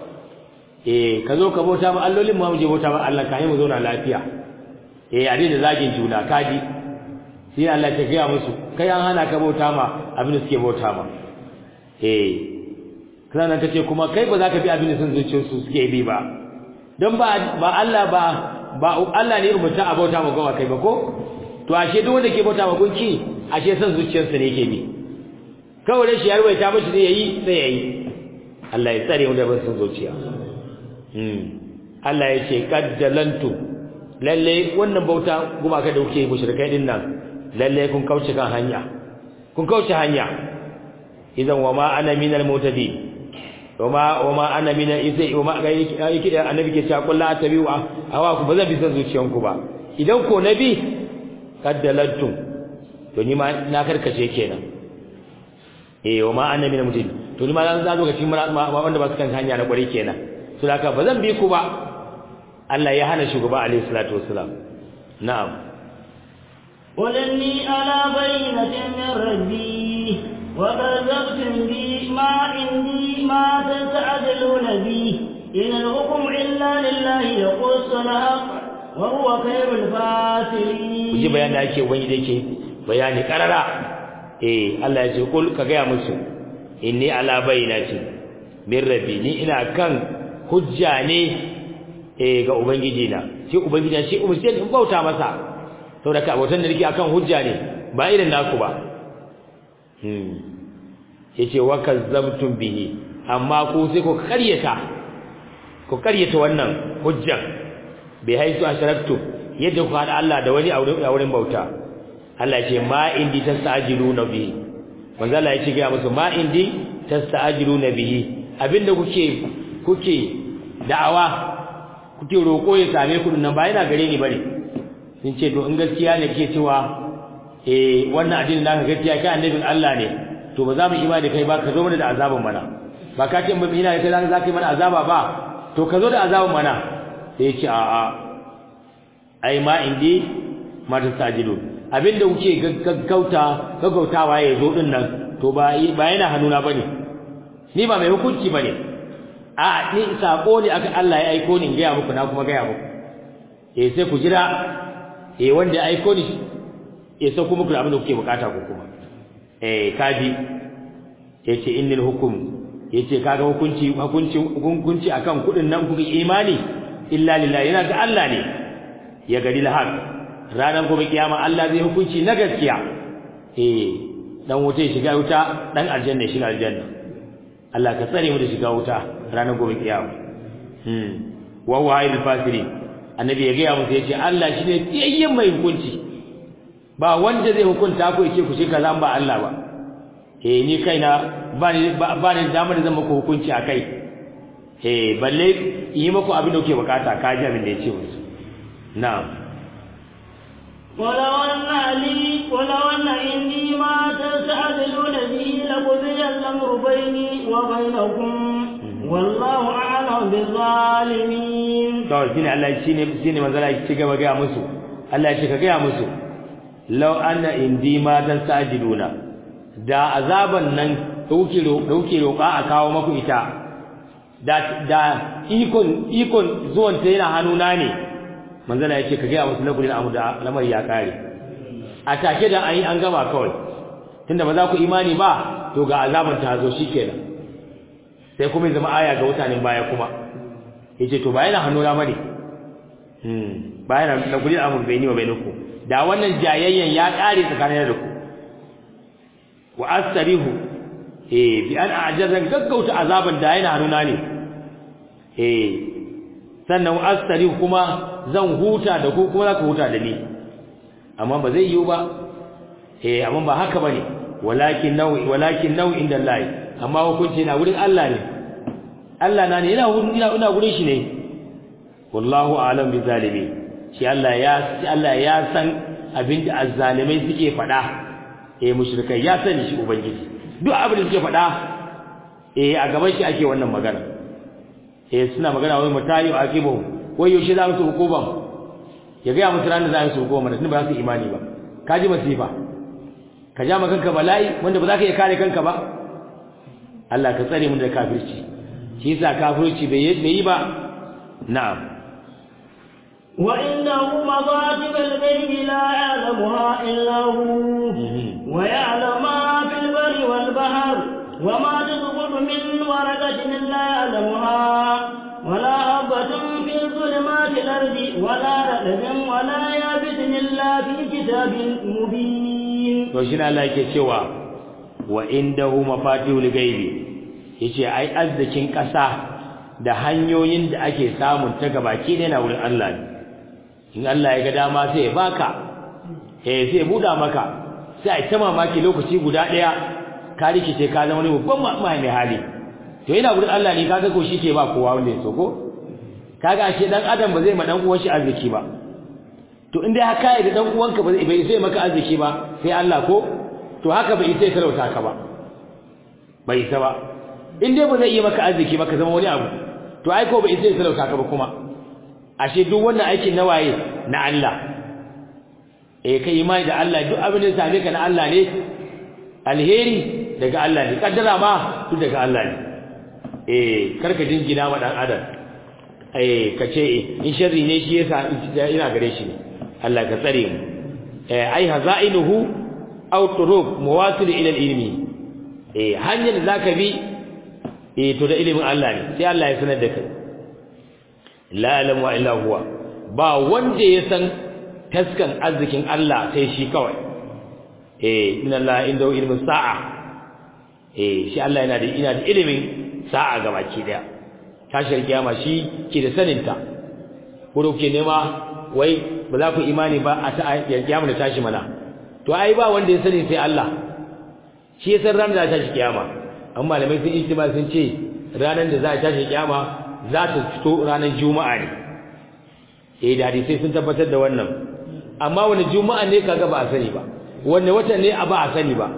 eh ka zo ka bauta ma allolin mu je bauta ma Allah ka yi mu zauna lafiya eh a daina zagin juna kaji sai Allah ya tafiya musu kai an hana ka bauta ma abin da suke bauta ma eh sannan tace kuma kai ba za ka bi abin da sun zuciyar su suke bi ba dan ba ba Allah ba ba Allah ne umurta a bauta ma gawa kai ba ko to ashe duk wanda ke bauta ma gunki ashe san zuciyarsa ne yake bi kawai da shi ya ruwaita mishi zai yi sai yayi Allah ya tsare mu da ban san zuciya hmm Allah ya ce qaddalantu lalle wannan bauta gumaka da kuke mushrikai din nan lalle kun kauce kan hanya kun kauce hanya idan wa ma ana minal mutadi wa ma wa ma ana minal izai wa ma yake da annabi ke cewa kullu atabi'u awa ku bazan bi san zuciyanku ba idan ko nabi kaddalantum to ni ma na karkace kenan eh wa ma ana minal mutadi to ni ma zan zo ga cikin wanda ba su kan hanya na kwari kenan to haka bazan bi ku ba Allah ya hana shugaba alaihi salatu wassalam na'am ولني على بينة من ربي وكذبتم بي ما عندي ما تستعجلون بي إن الحكم إلا لله يقص الحق وهو خير الفاسرين kuji bayan da ake wani da yake bayani karara eh Allah ya ce kul ka ga musu inni ala bayyinati min rabbi ni ina kan hujja ne eh ga ubangiji na shi ubangiji shi umurce in bauta masa saboda ka abotan da nake akan hujja ne ba irin naku ba hmm yace wa kazzabtum bihi amma ku sai ku karyata ku karyata wannan hujjan bai haisu asharaktu yadda ku hada Allah da wani a wurin bauta Allah ya ce ma indi tasta'jiluna bihi manzo Allah ya ce ga musu ma indi tasta'jiluna bihi abinda kuke kuke da'awa kuke roko ya same ku nan ba yana gare ni bane sun ce to in gaskiya ne kike cewa eh wannan addinin naka gaskiya kai annabin Allah ne to ba za mu imani kai ba ka zo mana da azaban mana ba ka ce mun ina kai za ka yi mana azaba ba to ka zo da azaban mana sai ya ce a'a ai ma indi ma tastajilu abinda kuke gaggauta gaggautawa ya zo din nan to ba ba yana hannuna bane ni ba mai hukunci bane a ni sako ne aka Allah ya aiko ni ga muku na kuma ga muku eh sai ku jira eh wanda ya aiko ni eh sai kuma ku abin da kuke bukata ku kuma eh kaji yace innal hukum yace kaga hukunci hukunci hukunci akan kudin nan kuka imani illa lillahi yana ga Allah ne ya gari lahaq ranar gobe kiyama Allah zai hukunci na gaskiya eh dan wuta shiga wuta dan aljanna shiga aljanna Allah ka tsare mu da shiga wuta ranar gobe kiyama hmm wa huwa ayyul fasiri annabi ya ga musu yace Allah shine tiyayyen mai hukunci ba wanda zai hukunta ku yace ku shi kaza ba Allah ba eh ni kaina ba ni ba ni damar da zan muku hukunci akai eh balle yi muku abin da kuke bukata ka ji abin da yace musu na'am ولو أن لي ولو أن عندي ما تستعجلون به لقضي الأمر بيني وبينكم والله أعلم بالظالمين. to shine Allah shine shine manzala ya ci gaba ga musu Allah ya ce ka ga musu law anna indi ma tasajiluna da azaban nan dauke dauke roƙa a kawo maku ita da da ikon ikon zuwan ta yana hannuna ne manzala ya ce ka ga musu lakulin amu da lamar ya kare a take da an yi an gama kawai tunda ba za ku imani ba to ga azaban ta zo shikenan sai kuma zama aya ga mutanen baya kuma yace to ba yana hannuna bane hmm ba yana da guri amur bayni wa bainaku da wannan jayayyen ya kare tsakanin da ku wa astarihu eh bi an a'jazan gaggauta azaban da yana hannuna ne eh sannan wa astarihu kuma zan huta da ku kuma za ku huta da ni amma ba zai yiwu ba eh amma ba haka bane walakin nawi walakin nawi inda Allah amma hukunci na wurin Allah ne Allah na ne ina ina ina gurin shi ne wallahu a'lam bi zalimi shi Allah ya Allah ya san abinda azzalimai suke faɗa eh mushrikai ya sani shi ubangiji duk abin da suke faɗa eh a gaban shi ake wannan magana eh suna magana wai mutayi akibu wai yaushe za su hukuban ya ga musu ranar za su hukuban tun ba za su imani ba kaji masifa ka ja kanka bala'i wanda ba za ka iya kare kanka ba Allah ka tsare mu da kafirci shi yasa kafirci bai yi ba na'am wa innahu mafatibul ghaibi la ya'lamuha illa hu wa ya'lamu ma fil barri wal bahr wa ma tasqutu min waraqatin illa ya'lamuha ولا حبة في ظلمات الأرض ولا رطب ولا يابس إلا في كتاب مبين. وشنا الله يكتشوا وعنده مفاتيح الغيب yace ai arzikin ƙasa da hanyoyin da ake samun ta gabaki ne na wurin Allah ne in Allah ya ga dama sai ya baka eh sai ya buda maka sai ai ta mamaki lokaci guda daya ka rikice ka zama wani babban mai hali to yana wurin Allah ne kaga ko shi ke ba kowa wanda ya so ko kaga ashe dan adam ba zai ma dan uwan shi arziki ba to in dai haka da dan uwanka ba zai bai sai maka arziki ba sai Allah ko to haka bai sai talauta ka ba bai isa ba in dai ba zai yi maka arziki ba ka zama wani abu to ai ko bai sai talauta ka ba kuma ashe duk wannan aikin na waye na Allah eh kai imani da Allah duk abin da ya same ka na Allah ne alheri daga Allah ne kaddara ma duk daga Allah ne eh karka jingina ma dan adam eh kace in sharri ne shi yasa ina gare shi ne Allah ka tsare mu eh ai hazainuhu aw turuq muwasil ila ilmi eh hanyar da zaka bi eh to da ilimin Allah ne sai Allah ya sanar da kai la ilaha illa huwa ba wanda ya san taskan arzikin Allah sai shi kawai eh inna Allah inda ilmin sa'a eh shi Allah yana da ina da ilimin sa'a gabaki daya tashar kiyama shi ke da saninta ko da kuke nema wai ba za ku imani ba a ta kiyama da tashi mana to ai ba wanda ya sani sai Allah shi ya san ranar da tashi kiyama amma malamai sun ijtima sun ce ranar da za a tashi kiyama za ta fito ranar juma'a ne eh da hadisi sun tabbatar da wannan amma wani juma'a ne kaga ba a sani ba wanne wata ne a ba a sani ba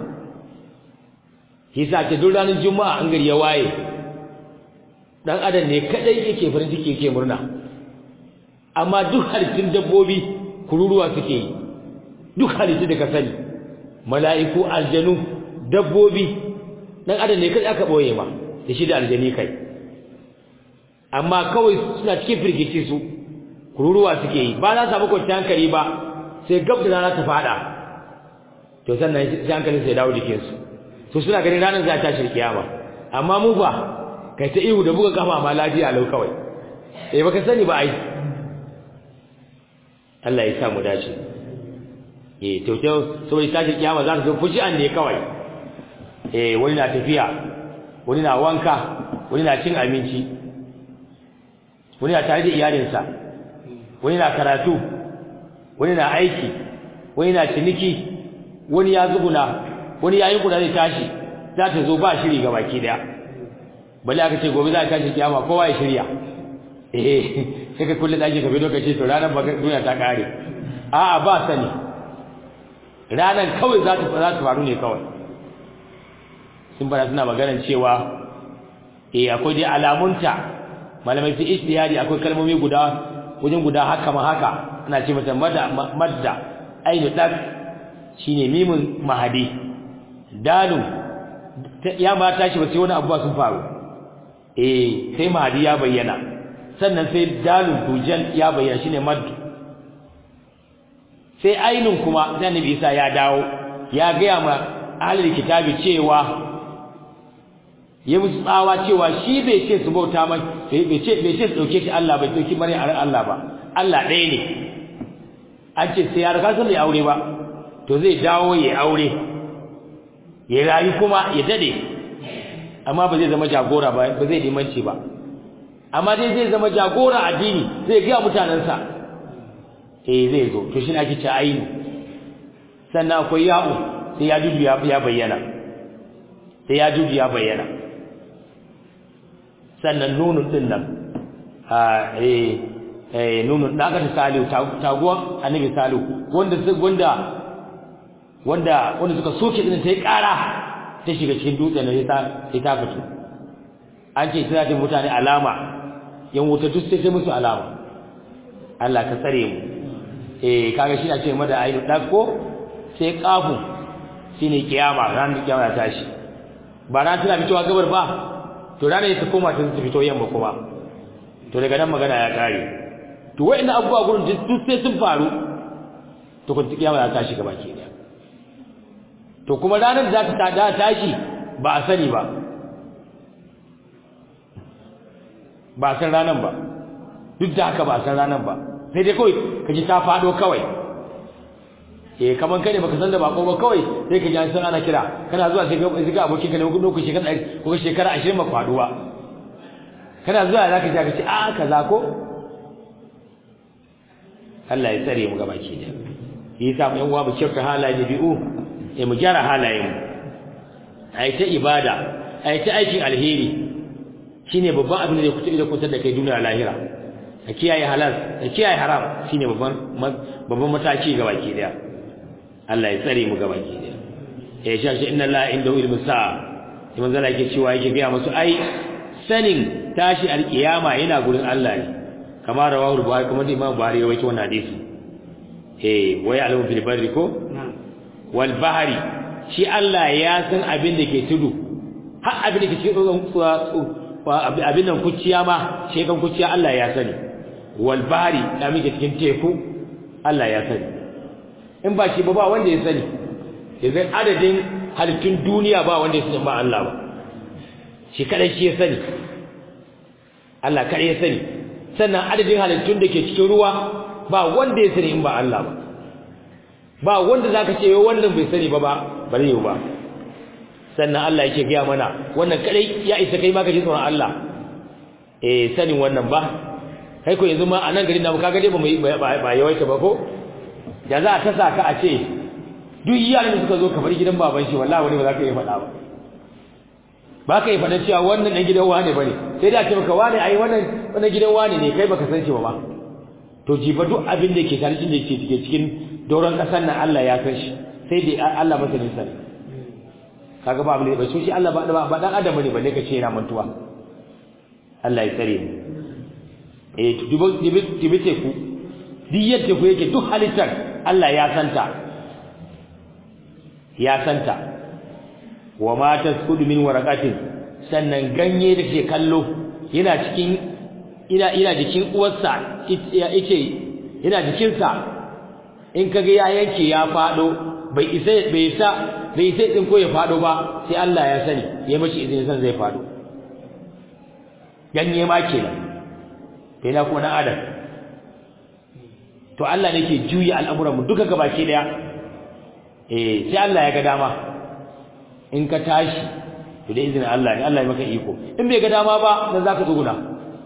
hisa ce duk ranar juma'a an gari ya waye dan adam ne kadai yake farin ciki yake murna amma duk halittun dabbobi kururuwa suke yi duk halittu da ka sani mala'iku aljanu dabbobi dan adam ne kai aka boye ma da shi da aljani kai amma kawai suna cikin firgici su kururuwa suke yi ba za su samu kwanciyar hankali ba sai gab da rana ta fada to sannan sai hankalin sai dawo jikin su to suna ganin ranar za ta tashi kiyama amma mu ba kai ta ihu da buga kafa ma lafiya lau kawai eh baka sani ba ai Allah ya sa mu dace eh to to saboda tashi kiyama za ta zo fuji an ne kawai eh wani na tafiya wani na wanka wani na cin abinci wani na tare da iyalinsa wani na karatu wani na aiki wani na ciniki wani ya zuguna wani yayin kuna zai tashi za ta zo ba shiri ga baki daya bale aka ce gobe za a tashi kiyama kowa ya shirya eh sai ka kulle daki ka bi lokaci to ranar ba duniya ta kare a'a ba sani ranar kawai za ta za ta faru ne kawai sun bada suna maganar cewa eh akwai dai alamunta malamai fi ijtihadi akwai kalmomi guda wajen guda haka ma haka ana ce mata madda madda ainu dak shine mimun mahadi dalu ya ma tashi ba sai wani abuwa sun faru eh sai mahadi ya bayyana sannan sai dalun dujal ya bayyana shine maddu sai ainun kuma sai annabi Isa ya dawo ya ga ma ahlul kitabi cewa ya musu tsawa cewa shi bai ce su bauta mai bai ce bai ce su dauke shi Allah bai dauki mare Allah ba Allah ɗaya ne an ce sai ya riga sun bai aure ba to zai dawo ya aure ya rayu kuma ya dade amma ba zai zama jagora ba ba zai limanci ba amma dai zai zama jagora addini zai ga mutanansa eh zai zo to shi ne ake ce ainu sannan akwai ya'u sai ya dudu ya bayyana sai ya dudu ya bayyana sannan nunun din nan a eh eh nunun da aka ta salihu taguwa annabi salihu wanda wanda wanda wanda suka soke din ta yi ƙara ta shiga cikin dutsen sai ta sai ta fito an ce tana da mutane alama yan wuta duk sai sai musu alama Allah ka tsare mu eh kaga shi na ce mada ayi dakko sai kafu shine kiyama ran kiyama ta tashi ba ran tana fitowa gabar ba to ranar ta koma ta fito yamma kuma to daga nan magana ya kare to wa'annan abubuwa gurin duk sai sun faru to kun kiyama ta tashi gaba ke daya to kuma ranar da ta da tashi ba a sani ba ba san ranar ba duk da haka ba san ranar ba sai dai kawai kaji ta fado kawai eh kaman kai ne baka san da bako ba kawai sai kaji an san ana kira kana zuwa sai ga ga abokin ka ne ku ku shekara ko shekara 20 ba faduwa kana zuwa zaka ji ka ce a kaza ko Allah ya tsare mu gaba ki da yi sa mu yan uwa mu kyauta halaye bi'u eh mu gyara halayen mu ai ta ibada ai ta aikin alheri shine babban abin da zai kuta da kusa da kai duniya lahira ka kiyaye halal ka kiyaye haram shine babban babban mataki ga baki daya Allah ya tsare mu ga baki daya eh shashi inna la inda ilmu sa'a sai manzo Allah yake cewa yake ga musu ai sanin tashi alkiyama yana gurin Allah ne kamar rawahu buhari kuma Imam Buhari ya wato wannan hadisi eh wai alamu fil barri ko wal bahri shi Allah ya san abin da ke tudu har abin da ke cikin abin nan kuciya ma shekan kuciya Allah ya sani wal bahri da muke cikin teku Allah ya sani in ba shi ba ba wanda ya sani idan adadin halittun duniya ba wanda ya sani ba Allah ba shi kadai shi ya sani Allah kadai ya sani sannan adadin halittun da ke cikin ruwa ba wanda ya sani in ba Allah ba ba wanda zaka ce wannan bai sani ba ba ba zai yi ba sannan Allah yake gaya mana wannan kadai ya isa kai ma ka ji tsoron Allah eh sanin wannan ba kai ko yanzu ma a nan garin namu kaga dai ba mu ba yawaita ba ko da za ta saka a ce duk iyalan da suka zo kamar gidan baban shi wallahi wani ba za ka yi faɗa ba ba ka yi faɗa cewa wannan ɗan gidan wane bane sai da ce maka wane ai wannan wannan gidan wane ne kai baka san shi ba ba to jiba duk abin da ke tare da ke cikin doron ƙasar nan Allah ya san shi sai dai Allah masanin sa kaga ba abin da ba shi Allah ba ba dan adam ne balle ka ce yana mantuwa Allah ya tsare mu eh dubi teku duk yadda ku yake duk halittar Allah ya santa ya santa wa ma tasqudu min waraqatin sannan ganye da ke kallo yana cikin ina ina jikin uwarsa yace yana jikin sa in kage ya yanke ya fado bai isa bai sa bai sai din ko ya fado ba sai Allah ya sani ya mashi izinin san zai fado ganye ma kenan kai na kuma na adam to Allah ne ke juya al'amuran mu duka gabaki daya eh sai Allah ya ga dama in ka tashi to da izinin Allah ne Allah ya maka iko in bai ga dama ba dan zaka tsuguna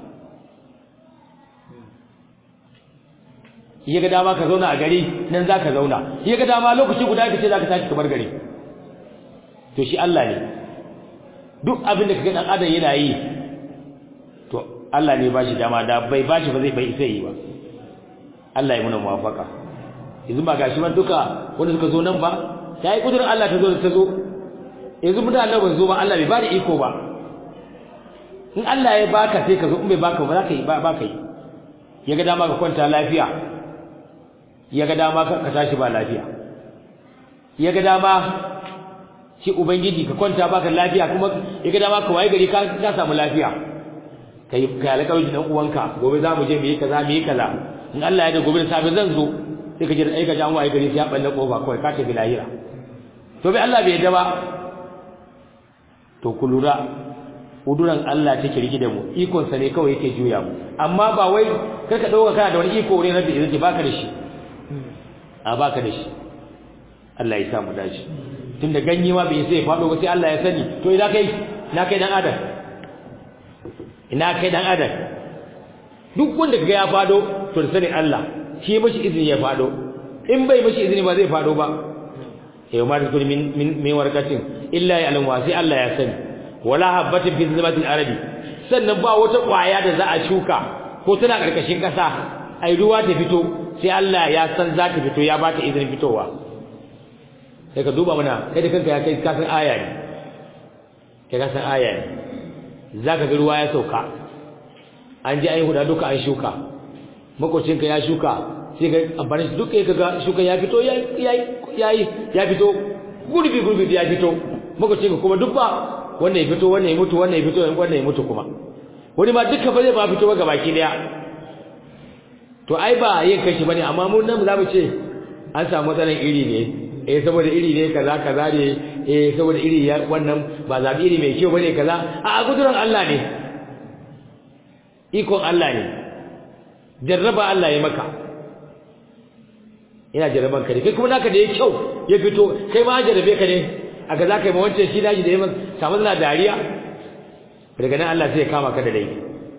ya ga dama ka zauna a gari nan zaka zauna ya ga dama lokaci guda kace zaka tashi ka bar gari to shi Allah ne duk abin da kaga dan adam yana yi to Allah ne ba shi dama da bai ba shi ba zai bai sai yi ba Allah ya muna muwafaka yanzu ba gashi ba duka wanda suka zo nan ba sai kudurin Allah ta zo ta zo yanzu mutane ba zo ba Allah bai ba da iko ba in Allah ya baka sai ka zo in bai baka ba za ka yi ba ka yi ya ga dama ka kwanta lafiya ya ga dama ka tashi ba lafiya ya ga dama shi ubangiji ka kwanta baka lafiya kuma ya ga dama ka waye gari ka ka samu lafiya kai kai alƙawari dan uwanka gobe za mu je mu yi kaza mu yi kaza in Allah ya da gobe da safe zan zo sai ka je da aika jan waye gari sai ya balle kofa kawai ka tafi lahira to bai Allah bai yadda ba to ku lura kuduran Allah take rigi da mu ikon sa ne kawai yake juya mu amma ba wai kai ka dauka kana da wani iko ne rabbi idan baka da shi a baka da shi Allah ya sa mu dace tunda ganye ma bai sai fado ba sai Allah ya sani to ina kai ina kai dan adam ina kai dan adam duk wanda kaga ya fado to da sanin Allah shi mashi izini ya fado in bai mashi izini ba zai fado ba yau ma tukun min min warkatin illa ya alamu sai Allah ya sani wala habatin fi zamatil arabi sannan ba wata kwaya da za a shuka ko tana karkashin kasa ai ruwa ta fito sai Allah ya san za ta fito ya ba ta izinin fitowa sai ka duba mana kai da kanka ya kai ka san aya ne kai ka san aya ne zaka ga ruwa ya sauka an ji ai huda duka an shuka makocinka ya shuka sai ga amfani shi duka kaga shuka ya fito ya yayi ya fito gurbi gurbi ya fito makocinka kuma duk ba wannan ya fito wannan ya mutu wannan ya fito wannan ya mutu kuma wani ma duka ba zai ba fito ba gabaki daya to ai ba yin kashi bane amma mun nan zamu ce an samu matsalan iri ne eh saboda iri ne kaza kaza ne eh saboda iri ya wannan ba zabi iri mai kyau bane kaza a guduran Allah ne ikon Allah ne jarraba Allah ya maka ina jarraban ka ne kai kuma naka da ya kyau ya fito kai ma jarrabe ka ne a ga zaka yi ma wancan shi daji da yaman samu na dariya daga nan Allah sai ya kama ka da laifi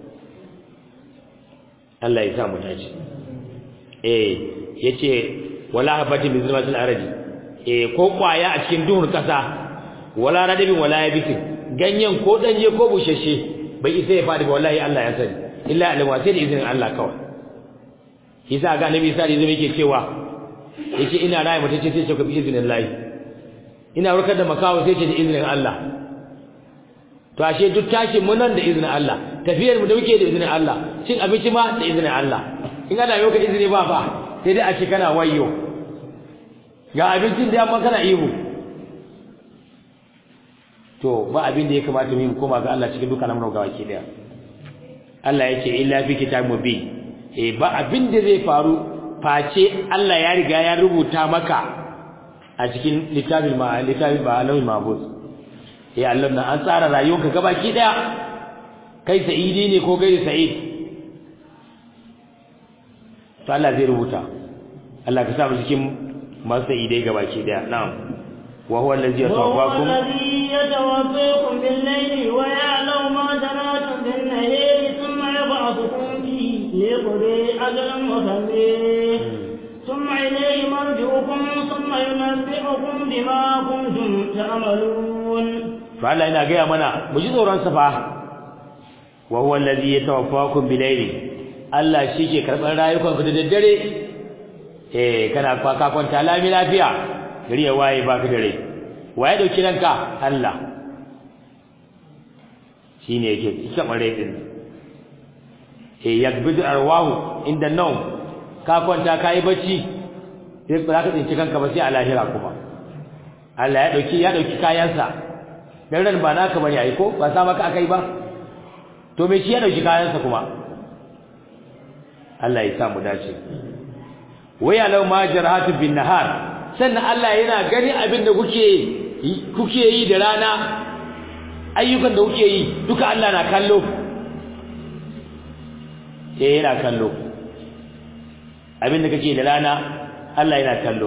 Allah ya sa mu tace eh yace wala habati min zulmatil ardi eh ko kwaya a cikin duhun kasa wala radabin wala yabisin ganyen ko danye ko bushashe bai isa ya fadi ba wallahi Allah ya sani illa alama sai da izinin Allah kawai yasa ga annabi sai zai yake cewa yace ina rayi mutace sai ce ka bi izinin Allah ina warkar da makawo sai ce da izinin Allah to ashe duk tashin mu nan da izinin Allah tafiyar mu da muke da izinin Allah cin abinci ma da izinin Allah in ana yau ka izini ba fa sai dai a ce kana wayyo ga abincin da amma kana ihu to ba abin da ya kamata mu koma ga Allah cikin dukkan al'amuran ga baki daya Allah ya ce illa fi kitab mubin eh ba abin da zai faru face Allah ya riga ya rubuta maka a cikin littafin ma littafin ba alawil mahfuz eh Allah na an tsara rayuwarka ga baki daya kai sa'idi ne ko gairi sa'id to Allah zai rubuta Allah ka sa mu cikin masu sa'idai ga baki daya na'am وهو الذي يتوفاكم وهو الذي يتوفاكم بالليل ويعلم ما جراتم بالنهار ثم يبعثكم فيه ليقضي أجلا مسمى ثم إليه مرجعكم ثم ينبئكم بما كنتم تعملون فعلا إنا جاء منا مجد وران صفا وهو الذي يتوفاكم بالليل Allah shi ke karɓar rayukanku da daddare eh kana kwaka kwanta lami lafiya gari ya waye baka da rai waye dauki ranka Allah shine yake ita bare din eh yakbidu arwahu inda nawm ka kwanta kai bacci sai ba ka tsinci kanka ba sai a lahira kuma Allah ya dauki ya dauki kayansa dan ran ba naka bane ai ko ba sa maka akai ba to me shi ya dauki kayansa kuma Allah ya sa mu dace waya law ma jarahatu bin nahar sannan Allah yana gani abin da kuke kuke yi da rana ayyukan da kuke yi duka Allah na kallo eh yana kallo abin da kake da rana Allah yana kallo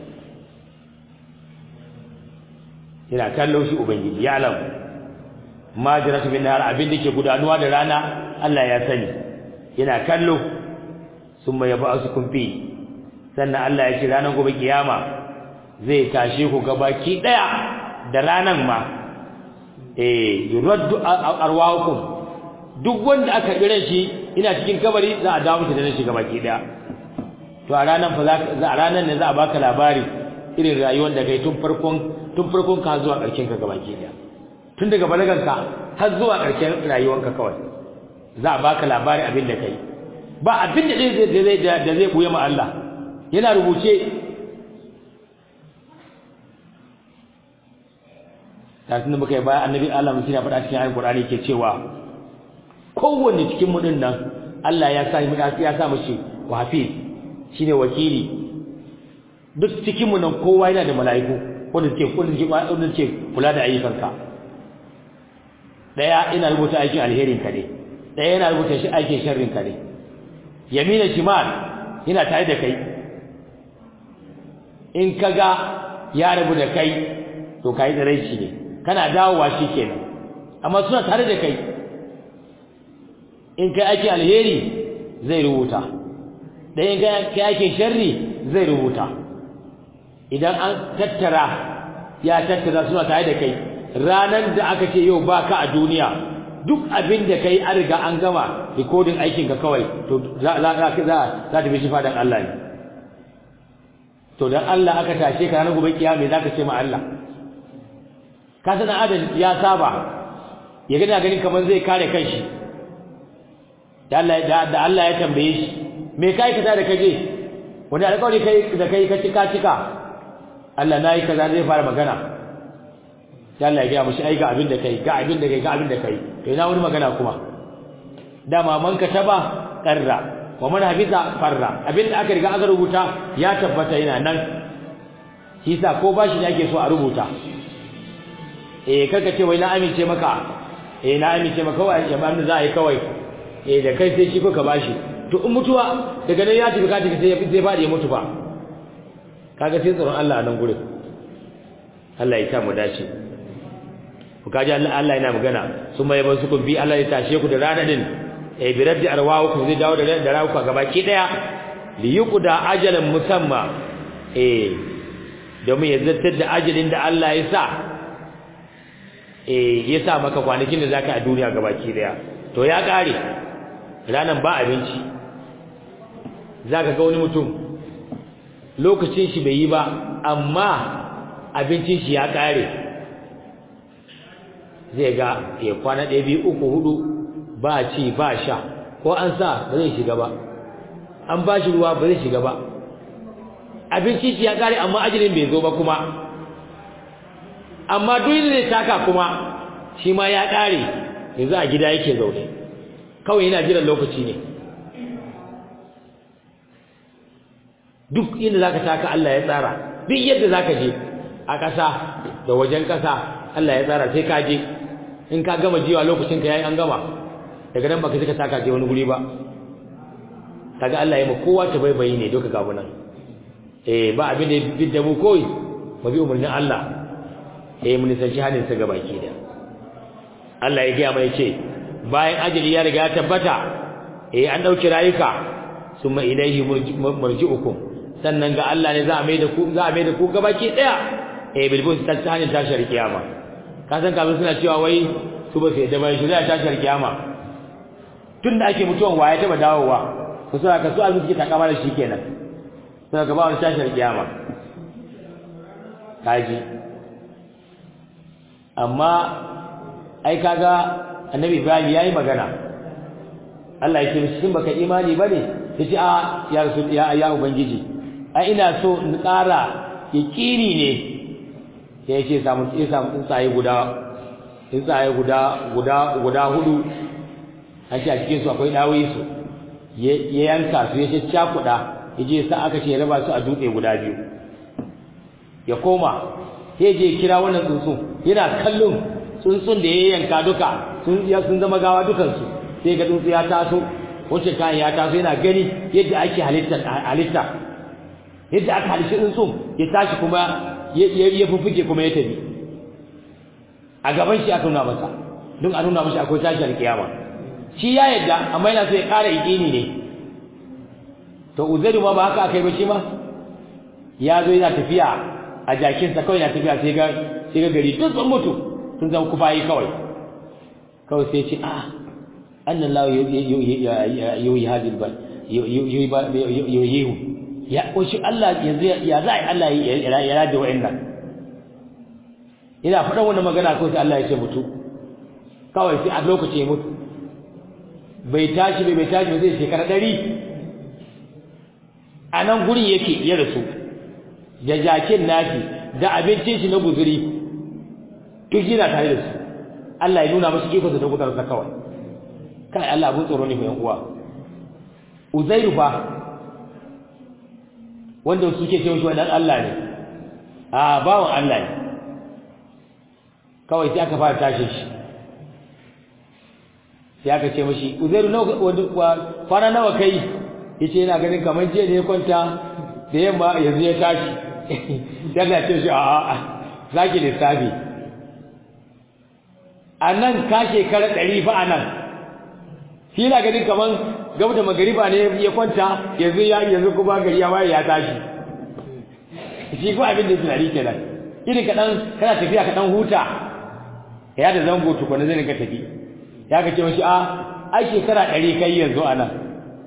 yana kallo shi ubangiji ya alam ma jaratu bin nahar abin da ke gudanuwa da rana Allah ya sani yana kallo summa yab'asukum fi sannan Allah ya ce ranar gobe kiyama zai tashe ku gabaki daya da ranan ma eh yuraddu arwahukum duk wanda aka kira shi ina cikin kabari za a dawo da shi gabaki daya to a ranan fa za a ranan ne za a baka labari irin rayuwar da kai tun farkon tun farkon ka zuwa karshen ka gabaki daya tun daga balaganka har zuwa karshen rayuwanka kawai za a baka labari abin da kai ba abin da zai zai da zai buye ma Allah yana rubuce tafin da muka yi bayan annabi Allah mutum ya faɗa cikin ayin Qur'ani ke cewa kowanne cikin mu nan Allah ya sa ya sa mashi wafiz shine wakili duk cikin mu nan kowa yana da mala'iku wanda suke wanda suke wanda suke kula da ayyukanka daya ina rubuta aikin alherin ka ne daya yana rubuta shi aikin sharrin ka ne yamina shimal yana tare da kai in kaga ya rabu da kai to kai da rai ne kana dawowa shikenan amma suna tare da kai in kai ake alheri zai rubuta da in kai ake sharri zai rubuta idan an tattara ya tattara suna tare da kai ranar da aka ce yau baka a duniya duk abin da kai an riga an gama recording aikin ka kawai to za za za za ta bi shi fadan Allah ne to dan Allah aka tashe ka ranar gobe kiyama zaka ce ma Allah ka san adam ya saba ya gani ganin kamar zai kare kanshi da Allah da Allah ya tambaye shi me kai ka da kaje wani alƙawari kai da kai ka cika cika Allah nayi kaza zai fara magana da Allah ya ga mushi ai ga abin da kai ga abin da kai ga abin da kai to ina wani magana kuma dama man ka taba qarra wa man hafiza farra abin da aka riga aka rubuta ya tabbata yana nan shi yasa ko bashi ne ake so a rubuta eh kaga ce wai na amince maka eh na amince maka wai ya ba za a yi kawai eh da kai sai shi ko ka bashi to in mutuwa daga nan ya tafi ka tafi sai ya sai fadi ya mutu ba kaga sai tsaron Allah a nan gurin Allah ya sa mu dace ku kaji Allah Allah yana magana summa yaban su kun bi Allah ya tashe ku da rana din eh bi raddi arwahukum zai dawo da da rawuka gabaki daya li yuqda ajalan musamma eh domin ya zartar da ajalin da Allah ya sa eh ya sa maka kwanakin da zaka a duniya gabaki daya to ya kare ranan ba abinci zaka ga wani mutum lokacin shi bai yi ba amma abincin shi ya kare zai ga ya kwana ɗaya biyu uku hudu ba ci ba sha ko an sa ba zai shiga ba an ba shi ruwa ba zai shiga ba abincin shi ya kare amma ajalin bai zo ba kuma amma duk da zai taka kuma shi ma ya kare yanzu a gida yake zaune kawai yana jiran lokaci ne duk inda zaka taka Allah ya tsara duk yadda zaka je a ƙasa da wajen ƙasa Allah ya tsara sai ka je in ka gama jiwa lokacin ka yayi an gama daga nan baka saka taka je wani guri ba kaga Allah ya ma kowa ta baibayi ne duka gabu nan eh ba abin da bidda mu koyi ba bi umurnin Allah eh mun sanci hadin sa gabaki da Allah ya gaya mai ce bayan ajali ya riga ya tabbata eh an dauki rayuka summa ilaihi marji'ukum sannan ga Allah ne za a mai da ku za a mai da ku gabaki daya eh bilbus ta hanyar tashar kiyama ka san kafin suna cewa wai su ba su yadda bai shirya tashar kiyama tunda ake mutuwan waye taba dawowa ku suna ka su abin suke takama da shi kenan suna gaba wani tashar kiyama kaji amma ai kaga annabi Ibrahim yayi magana Allah ya ce shin baka imani bane yace a ya rasul ya ya ubangiji a ina so in ƙara yaqini ne sai yace samu sai samu tsuntsaye guda tsuntsaye guda guda guda hudu an ce a cikin su akwai dawoyi su ya yanka su ya ce cakuda yaje sa aka ce ya raba su a dutse guda biyu ya koma sai je kira wannan tsuntsun yana kallon tsuntsun da ya yanka duka sun sun zama gawa dukansu sai ga tsuntsu ya taso wacce kayan ya taso yana gani yadda ake halitta halitta yadda aka halitta tsuntsun ya tashi kuma ya fuffuke kuma ya tafi a gaban shi aka nuna masa don a nuna masa akwai tashi alkiyama shi ya yadda amma yana so ya ƙara iƙini ne to uzairu ma ba haka aka yi ba shi ma ya zo yana tafiya a jakinsa kawai yana tafiya sai ga sai ga gari duk sun mutu sun zama kufayi kawai kawai sai ce a annan lawo yoyi hadil bal yoyihu ya ƙunshi Allah yanzu ya za a yi Allah ya rage wa'annan ina faɗan wannan magana kawai sai Allah ya ce mutu kawai sai a lokaci ya mutu bai tashi bai bai tashi bai zai shekara ɗari a nan gurin yake ya rasu da jakin nashi da abincin shi na guzuri duk yana tare da su Allah ya nuna masa ikonsa da kudarsa kawai kai Allah abun tsoro ne mai uwa Uzairu fa wanda suke ce shi wannan Allah ne a bawon Allah ne kawai sai aka fara tashi shi sai aka ce mashi Uzairu nawa fara nawa kai yace yana ganin kamar jiya ne ya kwanta da yamma yanzu ya tashi sai Allah ce shi a a zaki lissafi a nan ka shekara ɗari fa a nan shi yana ganin kamar gab da magariba ne ya kwanta yanzu ya yanzu kuma gari ya waye ya tashi shi ko abin da ya tunani kenan irin kaɗan kana tafiya kaɗan huta ya da zango tukuna zai ka tafi ya ka ce mashi a ai shekara ɗari kai yanzu a nan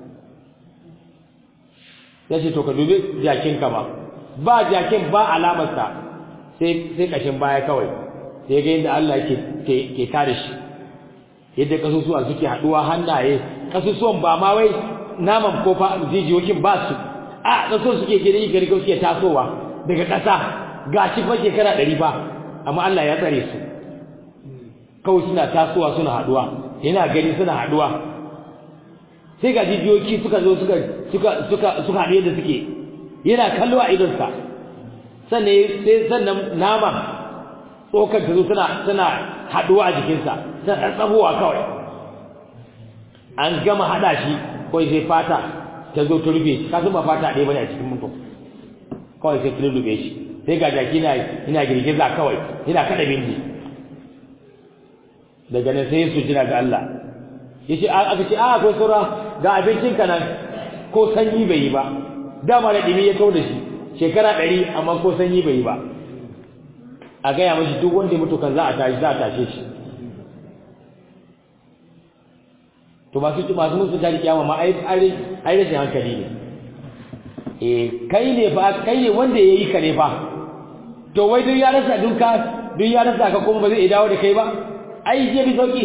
ya ce to ka dubi jakinka ba ba jakin ba alamarsa sai sai kashin baya kawai sai ga yadda Allah ke ke tare shi yadda kasusuwa suke haduwa hannaye kasusuwan ba ma wai naman ko fa jijiyoyin ba su a kasusuwan suke gari gari ko suke tasowa daga ƙasa gashi fa shekara ɗari ba amma Allah ya tsare su kawai suna tasowa suna haduwa yana gani suna haduwa sai ga jijiyoyi suka zo suka suka suka suka haɗe da suke yana kallo a idonsa sannan sai sannan nama tsokar ta zo suna suna haduwa a jikinsa suna tsatsabowa kawai an gama hada shi kawai sai fata ta zo ta rufe shi ka ba fata ɗaya bane a cikin mutum kawai sai ta rufe shi sai ga jaki na ina girgiza kawai yana kada bindi daga nan sai su jira ga Allah yace aka ce a akwai saura ga abincin ka nan ko sanyi bai yi ba dama da dimi ya kawo da shi shekara ɗari amma ko sanyi bai yi ba a gaya mashi duk wanda mutu kan za a tashi za a tashe shi to masu masu musu tari kiyama ma ai ai rashin hankali ne eh kai ne fa kai ne wanda yayi ka ne fa to wai duk ya rasa duka duk ya rasa ka kuma ba zai dawo da kai ba ai je bi sauki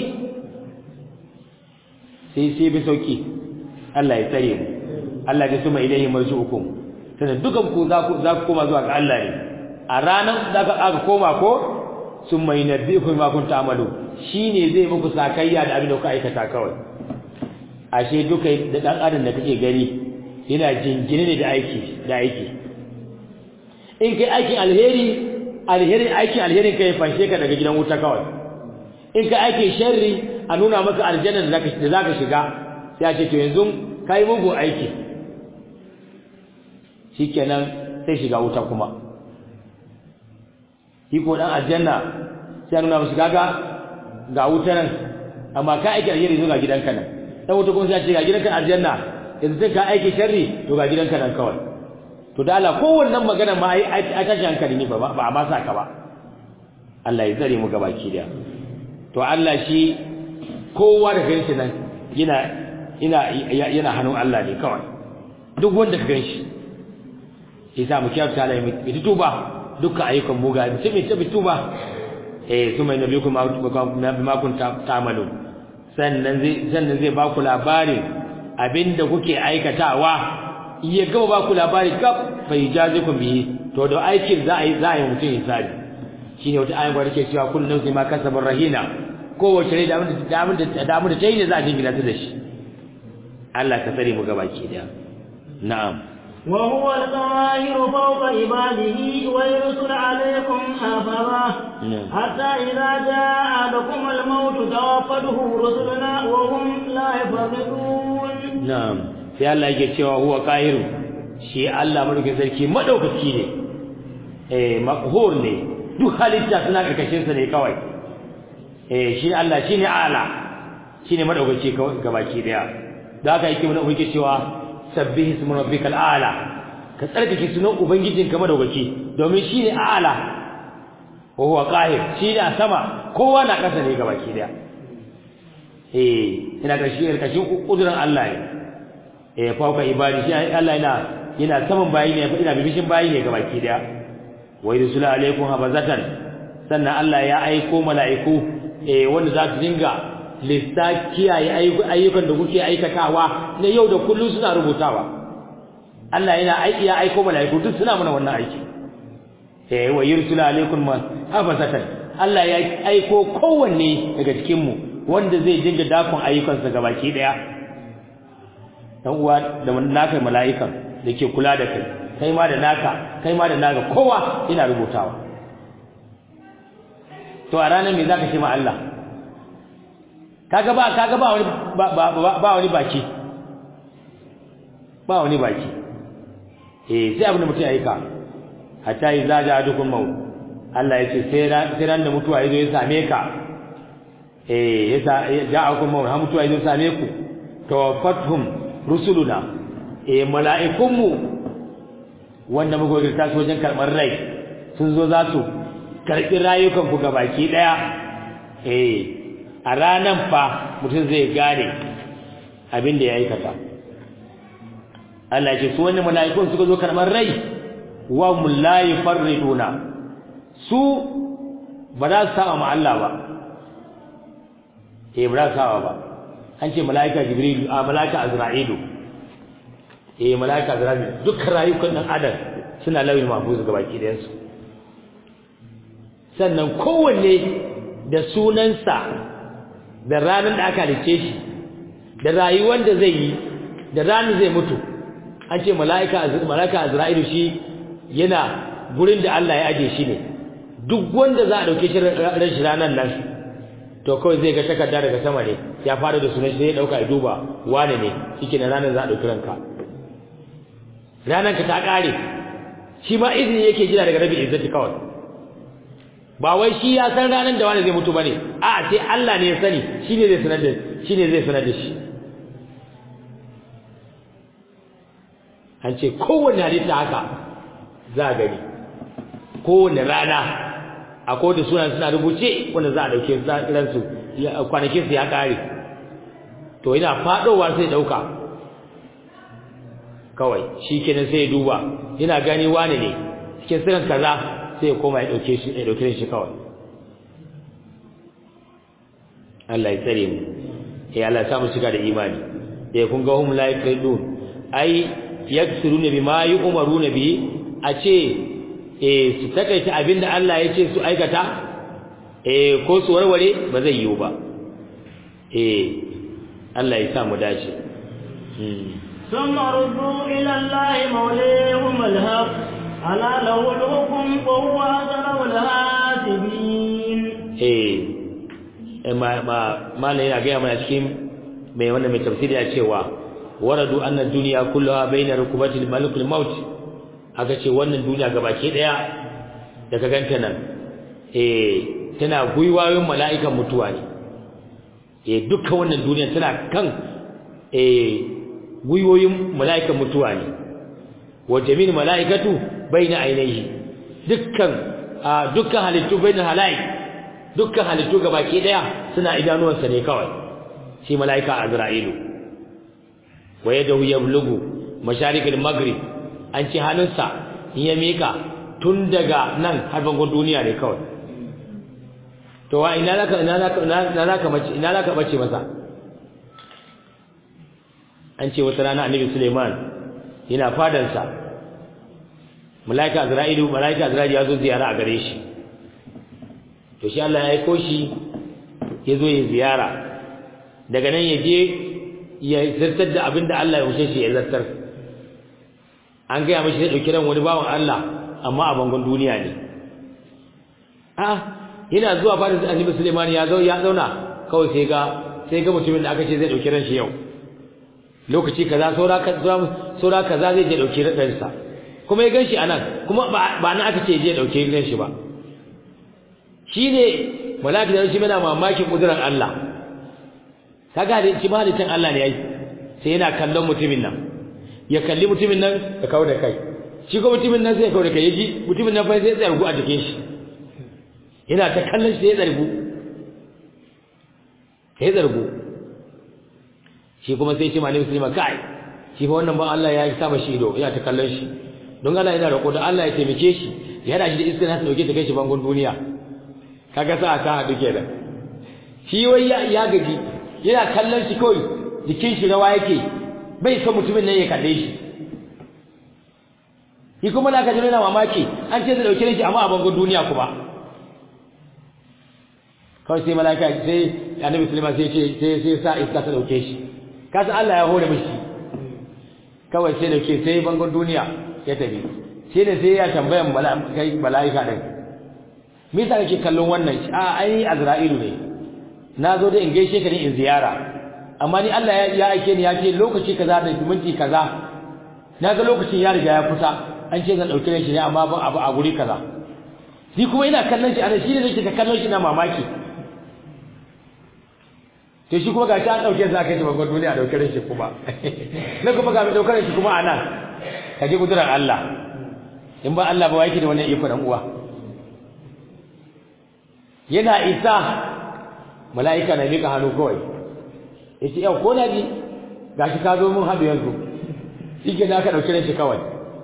sai sai bi sauki Allah ya tsare mu Allah ya suma ilaihi marji'ukum sanan dukan ku za ku za ku koma zuwa ga Allah ne a ranar da aka koma ko summa yunabbi'ukum ma kuntum ta'malu shine zai muku sakayya da abin da kuka aikata kawai ashe duka da dan adam da kake gani yana jingine ne da aiki da aiki in kai aikin alheri alheri aikin alherin kai fanshe ka daga gidan wuta kawai in kai aikin sharri a nuna maka aljanna da zaka da zaka shiga sai a ce to yanzu kai mugu aiki shikenan sai shiga wuta kuma shi ko dan aljanna sai nuna masa kaga ga wuta nan amma ka aiki alheri zuwa gidanka nan dan wuta kuma sai ce ga gidanka aljanna yanzu sai ka aiki sharri to ga gidanka nan kawai to da Allah kowannan magana ma ai ai tashi hankali ne ba ba a ma saka ba Allah ya tsare mu gabaki da to Allah shi kowa da ganshi nan yana ina yana hannun Allah ne kawai duk wanda ka ganshi yasa mu kiyar ta Allah mu tuba dukkan ayyukan muga sai mu tabi tuba eh kuma nabiyikum ma kun ta'malun sannan zai sannan zai ba ku labarin abinda kuke aikatawa iya gaba ba ku labari gab bai jazikum bihi to da aikin za a yi za a yi mutum hisabi shine wata ayan gwada ke cewa kullu nafsin ma kasabar rahina kowace rai da abin da abin da da abin da ta yi ne za a jingina ta da shi Allah ka tsare mu gaba ki da na'am وهو القاهر فوق عباده ويرسل عليكم حفظه حتى إذا جاء أحدكم الموت توفته رسلنا وهم لا يفرطون na'am sai Allah yake cewa huwa qahiru shi Allah madaukakin sarki madaukaki ne eh maqhur ne duk halitta suna karkashin sa ne kawai eh shi Allah shine ala shine madaukaki gabaki daya da haka yake mun yake cewa sabbihi ismu rabbikal ala ka tsarkake sunan ubangijinka madaukaki domin shine ala wa huwa qahir shine a sama kowa na kasa ne gabaki daya eh ina kashi kashin kudurin Allah ne eh fauka ibadi shi Allah yana yana saman bayi ne ina bibishin bayi ne gabaki daya wa yursulu alaikum habazatan sannan Allah ya aiko mala'iku eh wanda za su dinga lissa kiyaye ayyukan da kuke aikatawa na yau da kullun suna rubutawa Allah yana aiki ya aiko mala'iku duk suna mana wannan aiki eh wa yursulu alaikum habazatan Allah ya aiko kowanne daga cikin mu wanda zai dinga dakon ayyukansa gabaki daya dan uwa da naka mala'ikan da ke kula da kai kai ma da naka kai ma da naka kowa ina rubutawa to a ranar me zaka ce ma Allah kaga ba kaga ba wani ba wani baki ba wani baki eh sai abin da mutum ya yi ka hatta idza ja'a dukun maut Allah ya ce sai ran da mutuwa yazo ya same ka eh yasa ja'akum maut ha mutuwa yazo same ku tawaffatuhum rusuluna eh mala'ikunmu wanda muka girta su wajen karɓar rai sun zo za su karɓi rayukan ku gabaki daya eh a ranan fa mutum zai gane abin da ya aikata Allah ya ce su wani mala'ikun suka zo karɓar rai wa mullahi farriduna su ba za su saba ma Allah ba eh ba za su saba ba an ce mala'ika jibril a mala'ika azra'ilu eh mala'ika azra'ilu dukkan rayukan dan adam suna lawil mahfuz ga baki da su sannan kowanne da sunansa da ranar da aka halice shi da rayuwar da zai yi da ranar zai mutu an ce mala'ika mala'ika azra'ilu shi yana gurin da Allah ya aje shi ne duk wanda za a dauke shi ran shi ranar nan to kawai zai ga takarda daga sama ne ya fara da sunan shi sai ya dauka ya duba wane ne shike na ranar za a dauki ranka ranar ka ta kare shi ma izini yake jira daga rabi izzati kawai ba wai shi ya san ranar da wani zai mutu bane a sai Allah ne ya sani shine zai sanar da shine zai sanar da shi an ce kowanne halitta haka za a gani kowanne rana akwai da sunan suna rubuce wanda za a dauke ransu kwanakin su ya kare to yana fadowa sai dauka kawai shikenan sai ya duba yana gani wani ne cikin sirrin kaza sai ya koma ya dauke shi ya dauke shi kawai Allah ya tsare mu eh Allah ya samu shiga da imani eh kun ga hum la yakridun ai yaksuruna bima yu'maruna bi a ce eh su takaita abinda Allah ya ce su aikata eh ko su warware ba zai yiwu ba eh Allah ya sa mu dace ثم ردوا إلى الله موليهم الحق ألا له الحكم وهو أسرع الحاسبين eh ma ma mala yana ga mana cikin mai wannan mai tafsiri ya cewa waradu anna dunya kullaha baina rukubatil malikul maut aka ce wannan duniya gabaki daya da ka ganta nan eh tana guywayoyin mala'ikan mutuwa ne eh dukkan wannan duniya tana kan eh guywoyin mala'ikan mutuwa ne wa jami'in mala'ikatu baina ainihi dukkan dukkan halittu baina halai dukkan halittu gabaki daya suna idanuwansa ne kawai shi mala'ika azra'ilu wa yadahu yablugu masharikil maghrib an ci hannunsa in ya mika tun daga nan har bangon duniya ne kawai to wa ina zaka ina zaka ina zaka mace ina zaka bace masa an ce wata rana annabi Suleiman yana fadansa malaika Azra'ilu malaika Azra'ilu ya zo ziyara a gare shi to shi Allah ya aiko shi ya zo ya ziyara daga nan ya je ya zartar da abin da Allah ya wuce shi ya zartar an gaya mashi zai ɗauki ran wani bawan Allah amma a bangon duniya ne a yana zuwa fadin annabi Suleiman ya zo ya zauna kawai sai ga sai ga mutumin da aka ce zai ɗauki ran shi yau lokaci kaza saura saura kaza zai je ɗauki ran sa kuma ya ganshi anan kuma ba nan aka ce je ɗauki ran shi ba shine malaki da shi yana mamakin kudurar Allah kaga da shi malikin Allah ne yayi sai yana kallon mutumin nan ya kalli mutumin nan ya kawo da kai shi ko mutumin nan sai ya kawo da kai yaji mutumin nan fa sai ya tsargu a jikin shi yana ta kallon shi sai ya tsargu sai ya tsargu shi kuma sai ce malami musulma kai shi fa wannan ba Allah ya sa mashi ido yana ta kallon shi don Allah yana roƙo da Allah ya taimake shi ya hada shi da iskar nasa dauke ta kai shi bangon duniya kaga sa ta haɗu kenan shi wai ya gaji yana kallon shi kawai jikin shi rawa yake bai son mutumin nan ya kalle shi shi kuma da aka ji yana mamaki an ce zai dauke shi amma a bangon duniya kuma kawai sai malaka sai annabi sulaiman sai ce sai sai sa iska ta dauke shi kasa Allah ya hore mishi kawai sai dauke sai bangon duniya ya tafi sai da sai ya tambayan mala'ika din me yasa kake kallon wannan a ai azra'ilu ne na zo da in gaishe ka ne in ziyara amma ni Allah ya aike ni ya ce lokaci kaza da minti kaza na ga lokacin ya riga ya kusa an ce zan dauke shi ne amma ban abu a guri kaza ni kuma ina kallon shi ana shi ne nake ta kallon shi na mamaki to shi kuma ga shi an dauke sa kai shi babban duniya dauke shi kuma na kuma ga mai daukar shi kuma anan ka ji kudurar Allah in ba Allah ba yake da wannan iko dan uwa yana isa mala'ika na mika hannu kawai yace yau ko na ji gashi ka zo mun hadu yanzu shike da aka dauke shi kawai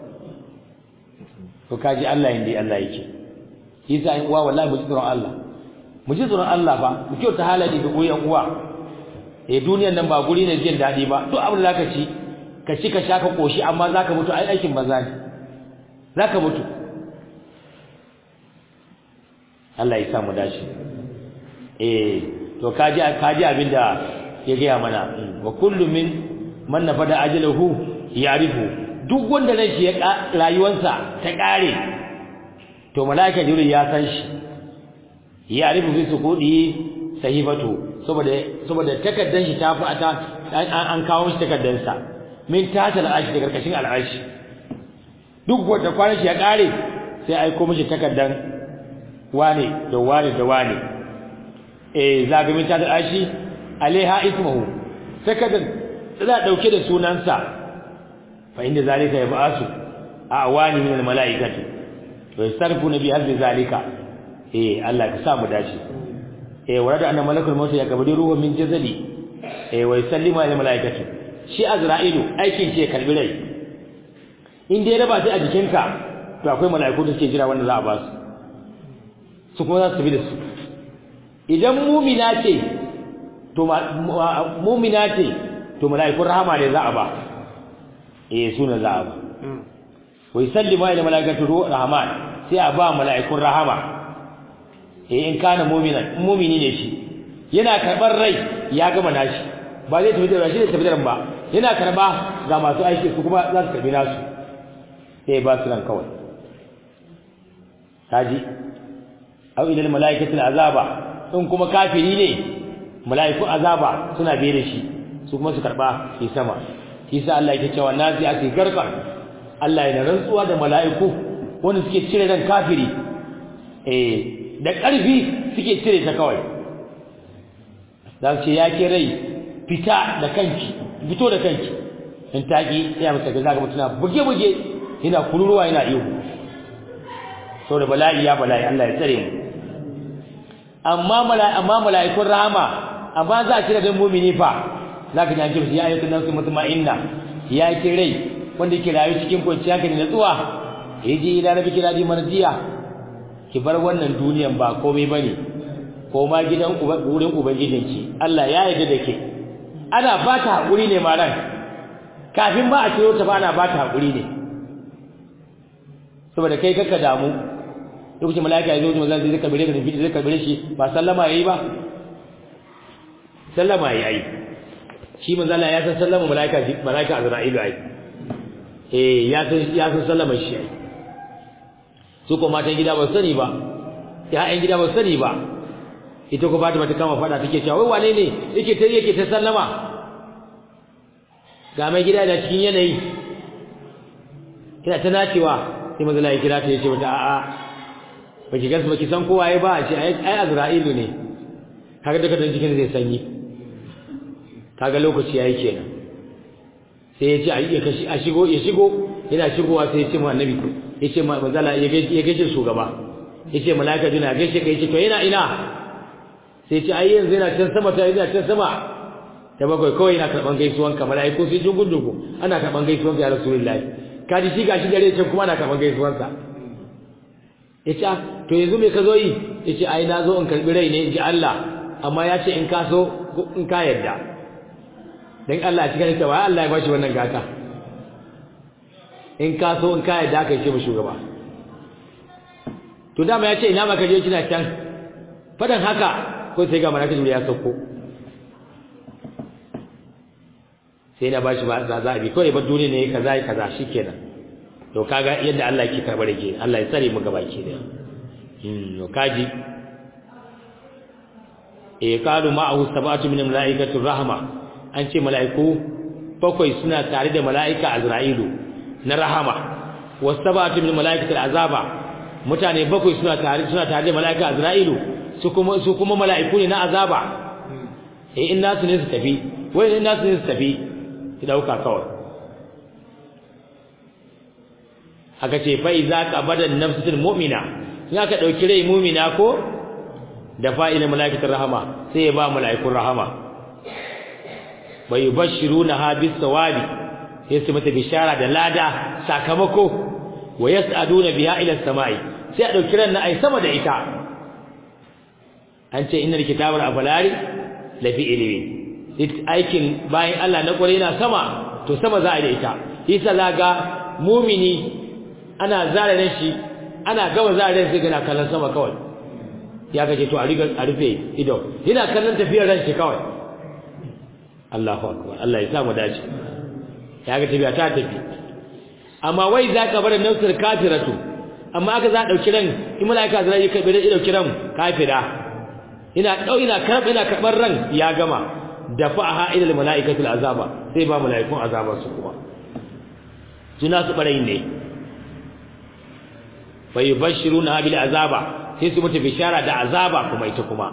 to kaji Allah inda Allah yake isa in uwa wallahi mu ji tsoron Allah mu ji tsoron Allah ba mu kyauta halaye da uyan uwa eh duniyar nan ba guri ne jin dadi ba duk abin da zaka ci ka ci ka sha ka koshi amma zaka mutu ai aikin banza ne zaka mutu Allah ya sa mu dace eh to kaji kaji abinda ya gaya mana wa kullu min man nafada ajaluhu ya'rifu duk wanda ran shi ya rayuwarsa ta kare to malaika jibril ya san shi ya'rifu fi sukudi sahifatu saboda saboda takaddan shi ta fi ata an kawo shi takaddan sa min tatal arshi da karkashin al'arshi duk wanda kwanan shi ya kare sai aiko mishi takaddan wane da wane da wane eh zaga min tatal arshi alaiha ismuhu takaddan tana dauke da sunansa fa inda zalika yab'asu awani min almalaikati wa yastarfuna bi hadhi zalika eh Allah ka sa mu dace eh warada anna malakul maut ya kabadi ruhu min jazali eh wa yusallimu al malaikatu shi azra'ilu aikin ce karbi rai in dai raba ta a jikinka to akwai malaiku da suke jira wanda za a ba su su kuma za su bi da su idan mumina ce to mumina ce to malaikun rahama ne za a ba eh suna za a ba wa yusallimu ila malaikatu ruhu rahman sai a ba malaikun rahama eh in kana mu'minan mu'mini ne shi yana karbar rai ya gama nashi ba zai tafi da shi da tafi da ba yana karba ga masu aiki su kuma za su karbi nasu sai ba su ran kawai kaji aw ila malaikati azaba in kuma kafiri ne malaikun azaba suna biye da shi su kuma su karba shi sama shi sa Allah yake cewa nazi ati garqan Allah yana rantsuwa da malaiku wanda suke cire ran kafiri eh da ƙarfi suke cire ta kawai za su ce ya ke rai fita da kanki fito da kanki in taƙi ya masa ga zaka mutuna buge-buge yana kururuwa yana iyo sau da bala'i ya bala'i Allah ya tsare mu amma amma mala'ikun rahama amma za a cire don mumini fa za ka ji an kirsi ya ayyukan nan su mutuma'inna ya ke rai wanda ke rayu cikin kwanciyar hankali na tsuwa ya je ila rabi kira ji marjiya ki bar wannan duniyan ba komai bane ko ma gidan wurin ubangijinki Allah ya yarda da ke ana fata hakuri ne maran kafin ma a ciro ta ba ana ba ta hakuri ne saboda kai kaka damu lokacin mala'ika ya zo manzo zai kabire ka zai kabire shi ba sallama yayi ba sallama yayi shi manzo Allah ya san sallama mala'ika mala'ika Azra'ilu ai eh ya san ya san sallama shi ai su ko matan gida ba sani ba ya'yan gida ba sani ba ita ko Fatima ta kama fada take cewa wai wane ne yake ta yake ta sallama ga mai gida da cikin yanayi kina ta nacewa sai manzo Allah ya kira ta yace mata a'a baki gas baki san kowa ai ba a ce ai Azra'ilu ne kaga daga dan jikin zai sanyi kaga lokaci yayi kenan sai ya ce a ya kashi a shigo ya shigo yana shigowa sai ya ce mu annabi ya ce manzo Allah ya gaishe ya gaishe shugaba ya ce malaika juna gaishe kai ce to yana ina sai ya ce ai yanzu yana can sama ta yana can sama ta bakwai kawai yana karban gaisuwan ka malaiku sai jungun dugu ana karban gaisuwan ka ya rasulullahi kaji shi gashi gare can kuma ana karban gaisuwan sa yace to yanzu me ka zo yi yace ai na zo in karbi rai ne inji Allah amma ya ce in ka so in ka yarda dan Allah cikin ta wai Allah ya bashi wannan gata in ka so in ka yarda kai ce mu shugaba to dama ya ce ina ma ka je kina can fadan haka ko sai ga malaka ya sauko sai na bashi ba za a bi kawai ba duniya ne kaza kaza shikenan to kaga yadda Allah yake karbar ke Allah ya tsare mu gaba ke da hmm to kaji e qalu ma'ahu sab'atu min malaikatu rahma an ce mala'iku bakwai suna tare da mala'ika azra'ilu na rahama was sab'atu min malaikatu azaba mutane bakwai suna tare suna tare da mala'ika azra'ilu su kuma su kuma mala'iku ne na azaba eh in nasu ne su tafi wai in nasu ne su tafi ki dauka kawai aka ce fa iza qabada nafsul mu'mina in aka dauki rai mu'mina ko da fa'ila malaikatul rahama sai ya ba malaikun rahama bai bashiruna ha bis sawabi sai su mata bishara da lada sakamako wa yas'aduna biha ila samai sai a dauki ran na ai sama da ita an ce innal kitabal afalari lafi ilmi aikin bayan Allah na kware yana sama to sama za a da ita yasa laga mumini ana zare ran shi ana gama zare ran sai gana kallon sama kawai ya kace to a riga a rufe ido yana kallon tafiyar ran shi kawai Allahu akbar Allah ya sa mu dace ya ga tafiya ta tafi amma wai za ka bar nafsir kafiratu amma aka za dauki ran in malaika zai kai bai dauki ran kafira ina dau ina karba ina karbar ran ya gama dafa'aha ila malaikatul azaba sai ba malaikun azabar su kuma suna su barayin ne fayubashiruna bil azaba sai su mutu bishara da azaba kuma ita kuma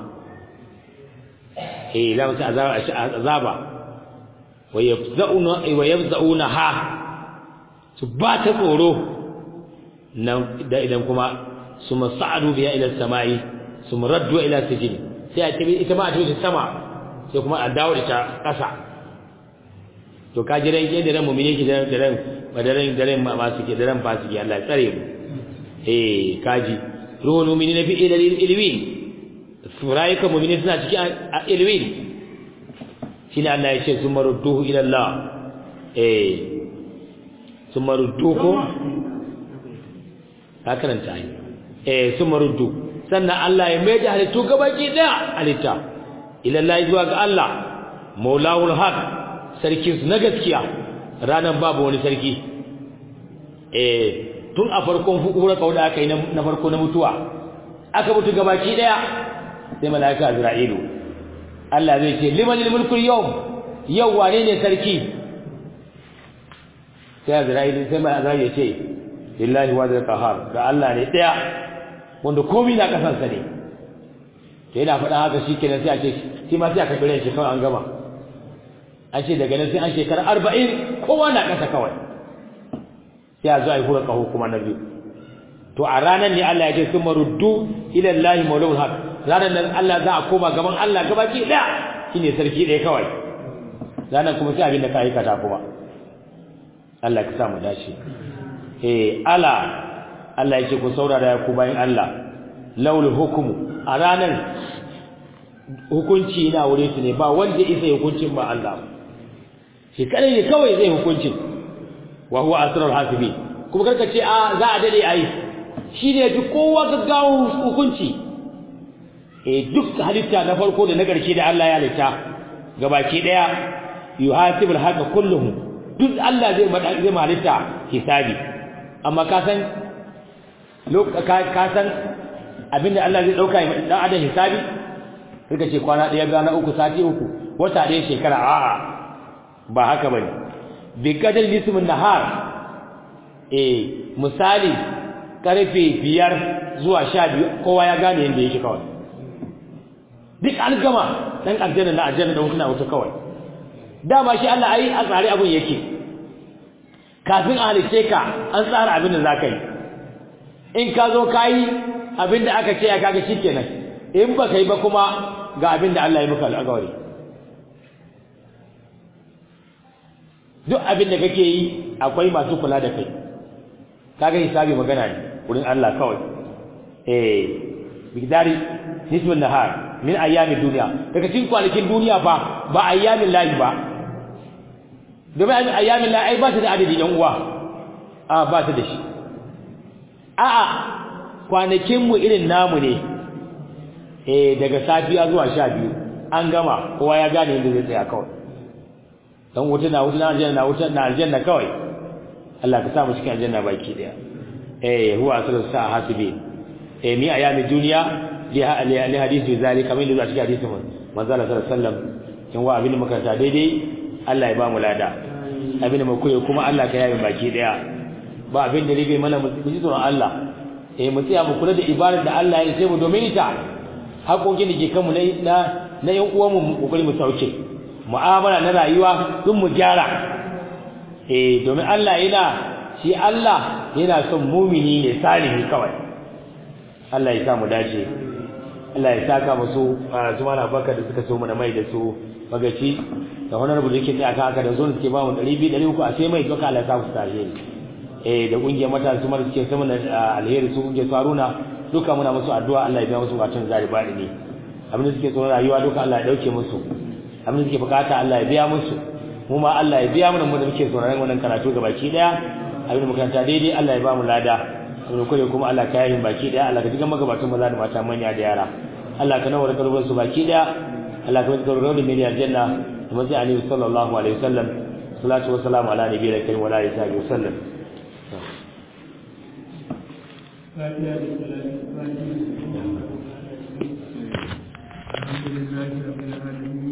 eh la mutu azaba azaba wa yafzauna wa yafzauna ha su ba ta tsoro nan da idan kuma su masa'adu biya ila samai su muraddu ila sijin sai a tabi ita ma a tabi sama sai kuma a dawo da ta kasa to ka jiran ke da ran mu'mini ke da ran ba da ran da ran ma su ke da ran fasiki Allah ya tsare mu eh kaji ruhul mu'minin fi ilal ilwin furaika mu'minin suna cikin ilwin shine Allah ya ce sumarudduhu ila Allah eh sumarudduhu ka karanta ai eh sumaruddu sannan Allah ya mai da halittu gabaki daya halitta ila Allah zuwa ga Allah maulahul haq sarkin su na gaskiya ranan babu wani sarki eh tun a farkon hukura kauda aka yi na farko na mutuwa aka mutu gabaki daya sai malaika azra'ilu Allah zai ce limanil mulku yawm yau wane ne sarki sai azra'ilu sai mai azra'ilu ya ce lillahi wa zal qahar ga Allah ne daya wanda komai na kasan sa ne to yana faɗa haka shikenan sai a ce shi ma sai aka bire shi kawai an gama an ce daga nan sai an shekara 40 kowa na kasa kawai sai a zo a yi hura kaho kuma na biyu to a ranar ne Allah ya ce sun maruddu ila Allah maulul haq ranar nan Allah za a koma gaban Allah gabaki daya shine sarki ɗaya kawai ranar kuma sai abin da ka aikata kuma Allah ka sa mu dace eh ala Allah ya ce ku saurara ya ku bayan Allah laul hukumu a ranar hukunci na wure su ne ba wanda isa hukuncin ba Allah shi kadai ne kawai zai hukunci wa huwa asrarul hasibi kuma karka ce a za a dade ai shine duk kowa gaggawa hukunci eh duk halitta na farko da na ƙarshe da Allah ya halitta gabaki daya yuhasibul haqa kulluhum duk Allah zai zai halitta hisabi amma ka san ka san abinda Allah zai dauka dan adam hisabi kika ce kwana daya ga na uku sati uku wata daya shekara a'a ba haka bane bi kadar lismin nahar eh misali karfe biyar zuwa sha biyu kowa ya gane yadda yake kawai duk an gama dan aljanna na aljanna da wuta wuta kawai dama shi Allah ai a tsare abun yake kafin a halice ka an tsara abin da zaka yi in ka zo kai abin da aka ce ya kaga shikenan in ba kai ba kuma ga abin da Allah ya maka alƙawari duk abin da kake yi akwai masu kula da kai kaga hisabi magana ne wurin Allah kawai eh bigdari nisbun nahar min ayyamin duniya daga cikin kwanakin duniya fa ba ayyamin lahi ba domin ayyamin lahi ai ba ta da adadi dan uwa a ba ta da shi a'a kwanakin mu irin namu ne eh daga safiya zuwa sha biyu an gama kowa ya gane yadda zai tsaya kawai dan wuta na wuta na aljanna na wuta na aljanna kawai Allah ka sa mu cikin aljanna baki daya eh huwa asrul sa'a hasibi eh mi ayami duniya li li hadisi zalika min da cikin hadisi manzo Allah sallallahu alaihi wasallam kin wa abin makaranta daidai Allah ya ba mu lada abin mu koyi kuma Allah ka yayi baki daya ba abin da rige mana mu ji tsoron Allah eh mu tsaya mu kula da ibadar da Allah ya sai mu domin ita haƙoƙin da ke kanmu na na yan uwan mu kokari mu sauke mu'amala na rayuwa duk mu gyara eh domin Allah yana shi Allah yana son mumini ne salihi kawai Allah ya sa mu dace Allah ya saka musu zuma na baka da suka so mu na mai da su magaci da wannan rubutu yake tsaya kan haka da zuwa suke ba mu 200 300 a sai mai doka Allah ya sa su taje eh da kungiyar matasa kuma da suke sama alheri su kungiyar Haruna duka muna musu addu'a Allah ya biya musu bukatun zari bani ne abin da suke so rayuwa duka Allah ya dauke musu abin da suke bukata Allah ya biya musu mu ma Allah ya biya mana mu da muke sauraron wannan karatu ga baki daya abin da makaranta daidai Allah ya ba mu lada abin kure kuma Allah ka yi baki daya Allah ka jiga magabatan maza da mata manya da yara Allah ka nawar kalbar su baki daya Allah ka zikar rawdin min aljanna kuma sai annabi sallallahu alaihi wasallam salatu wassalamu ala nabiyil karim wa alihi wa sallam الحمد لله رب العالمين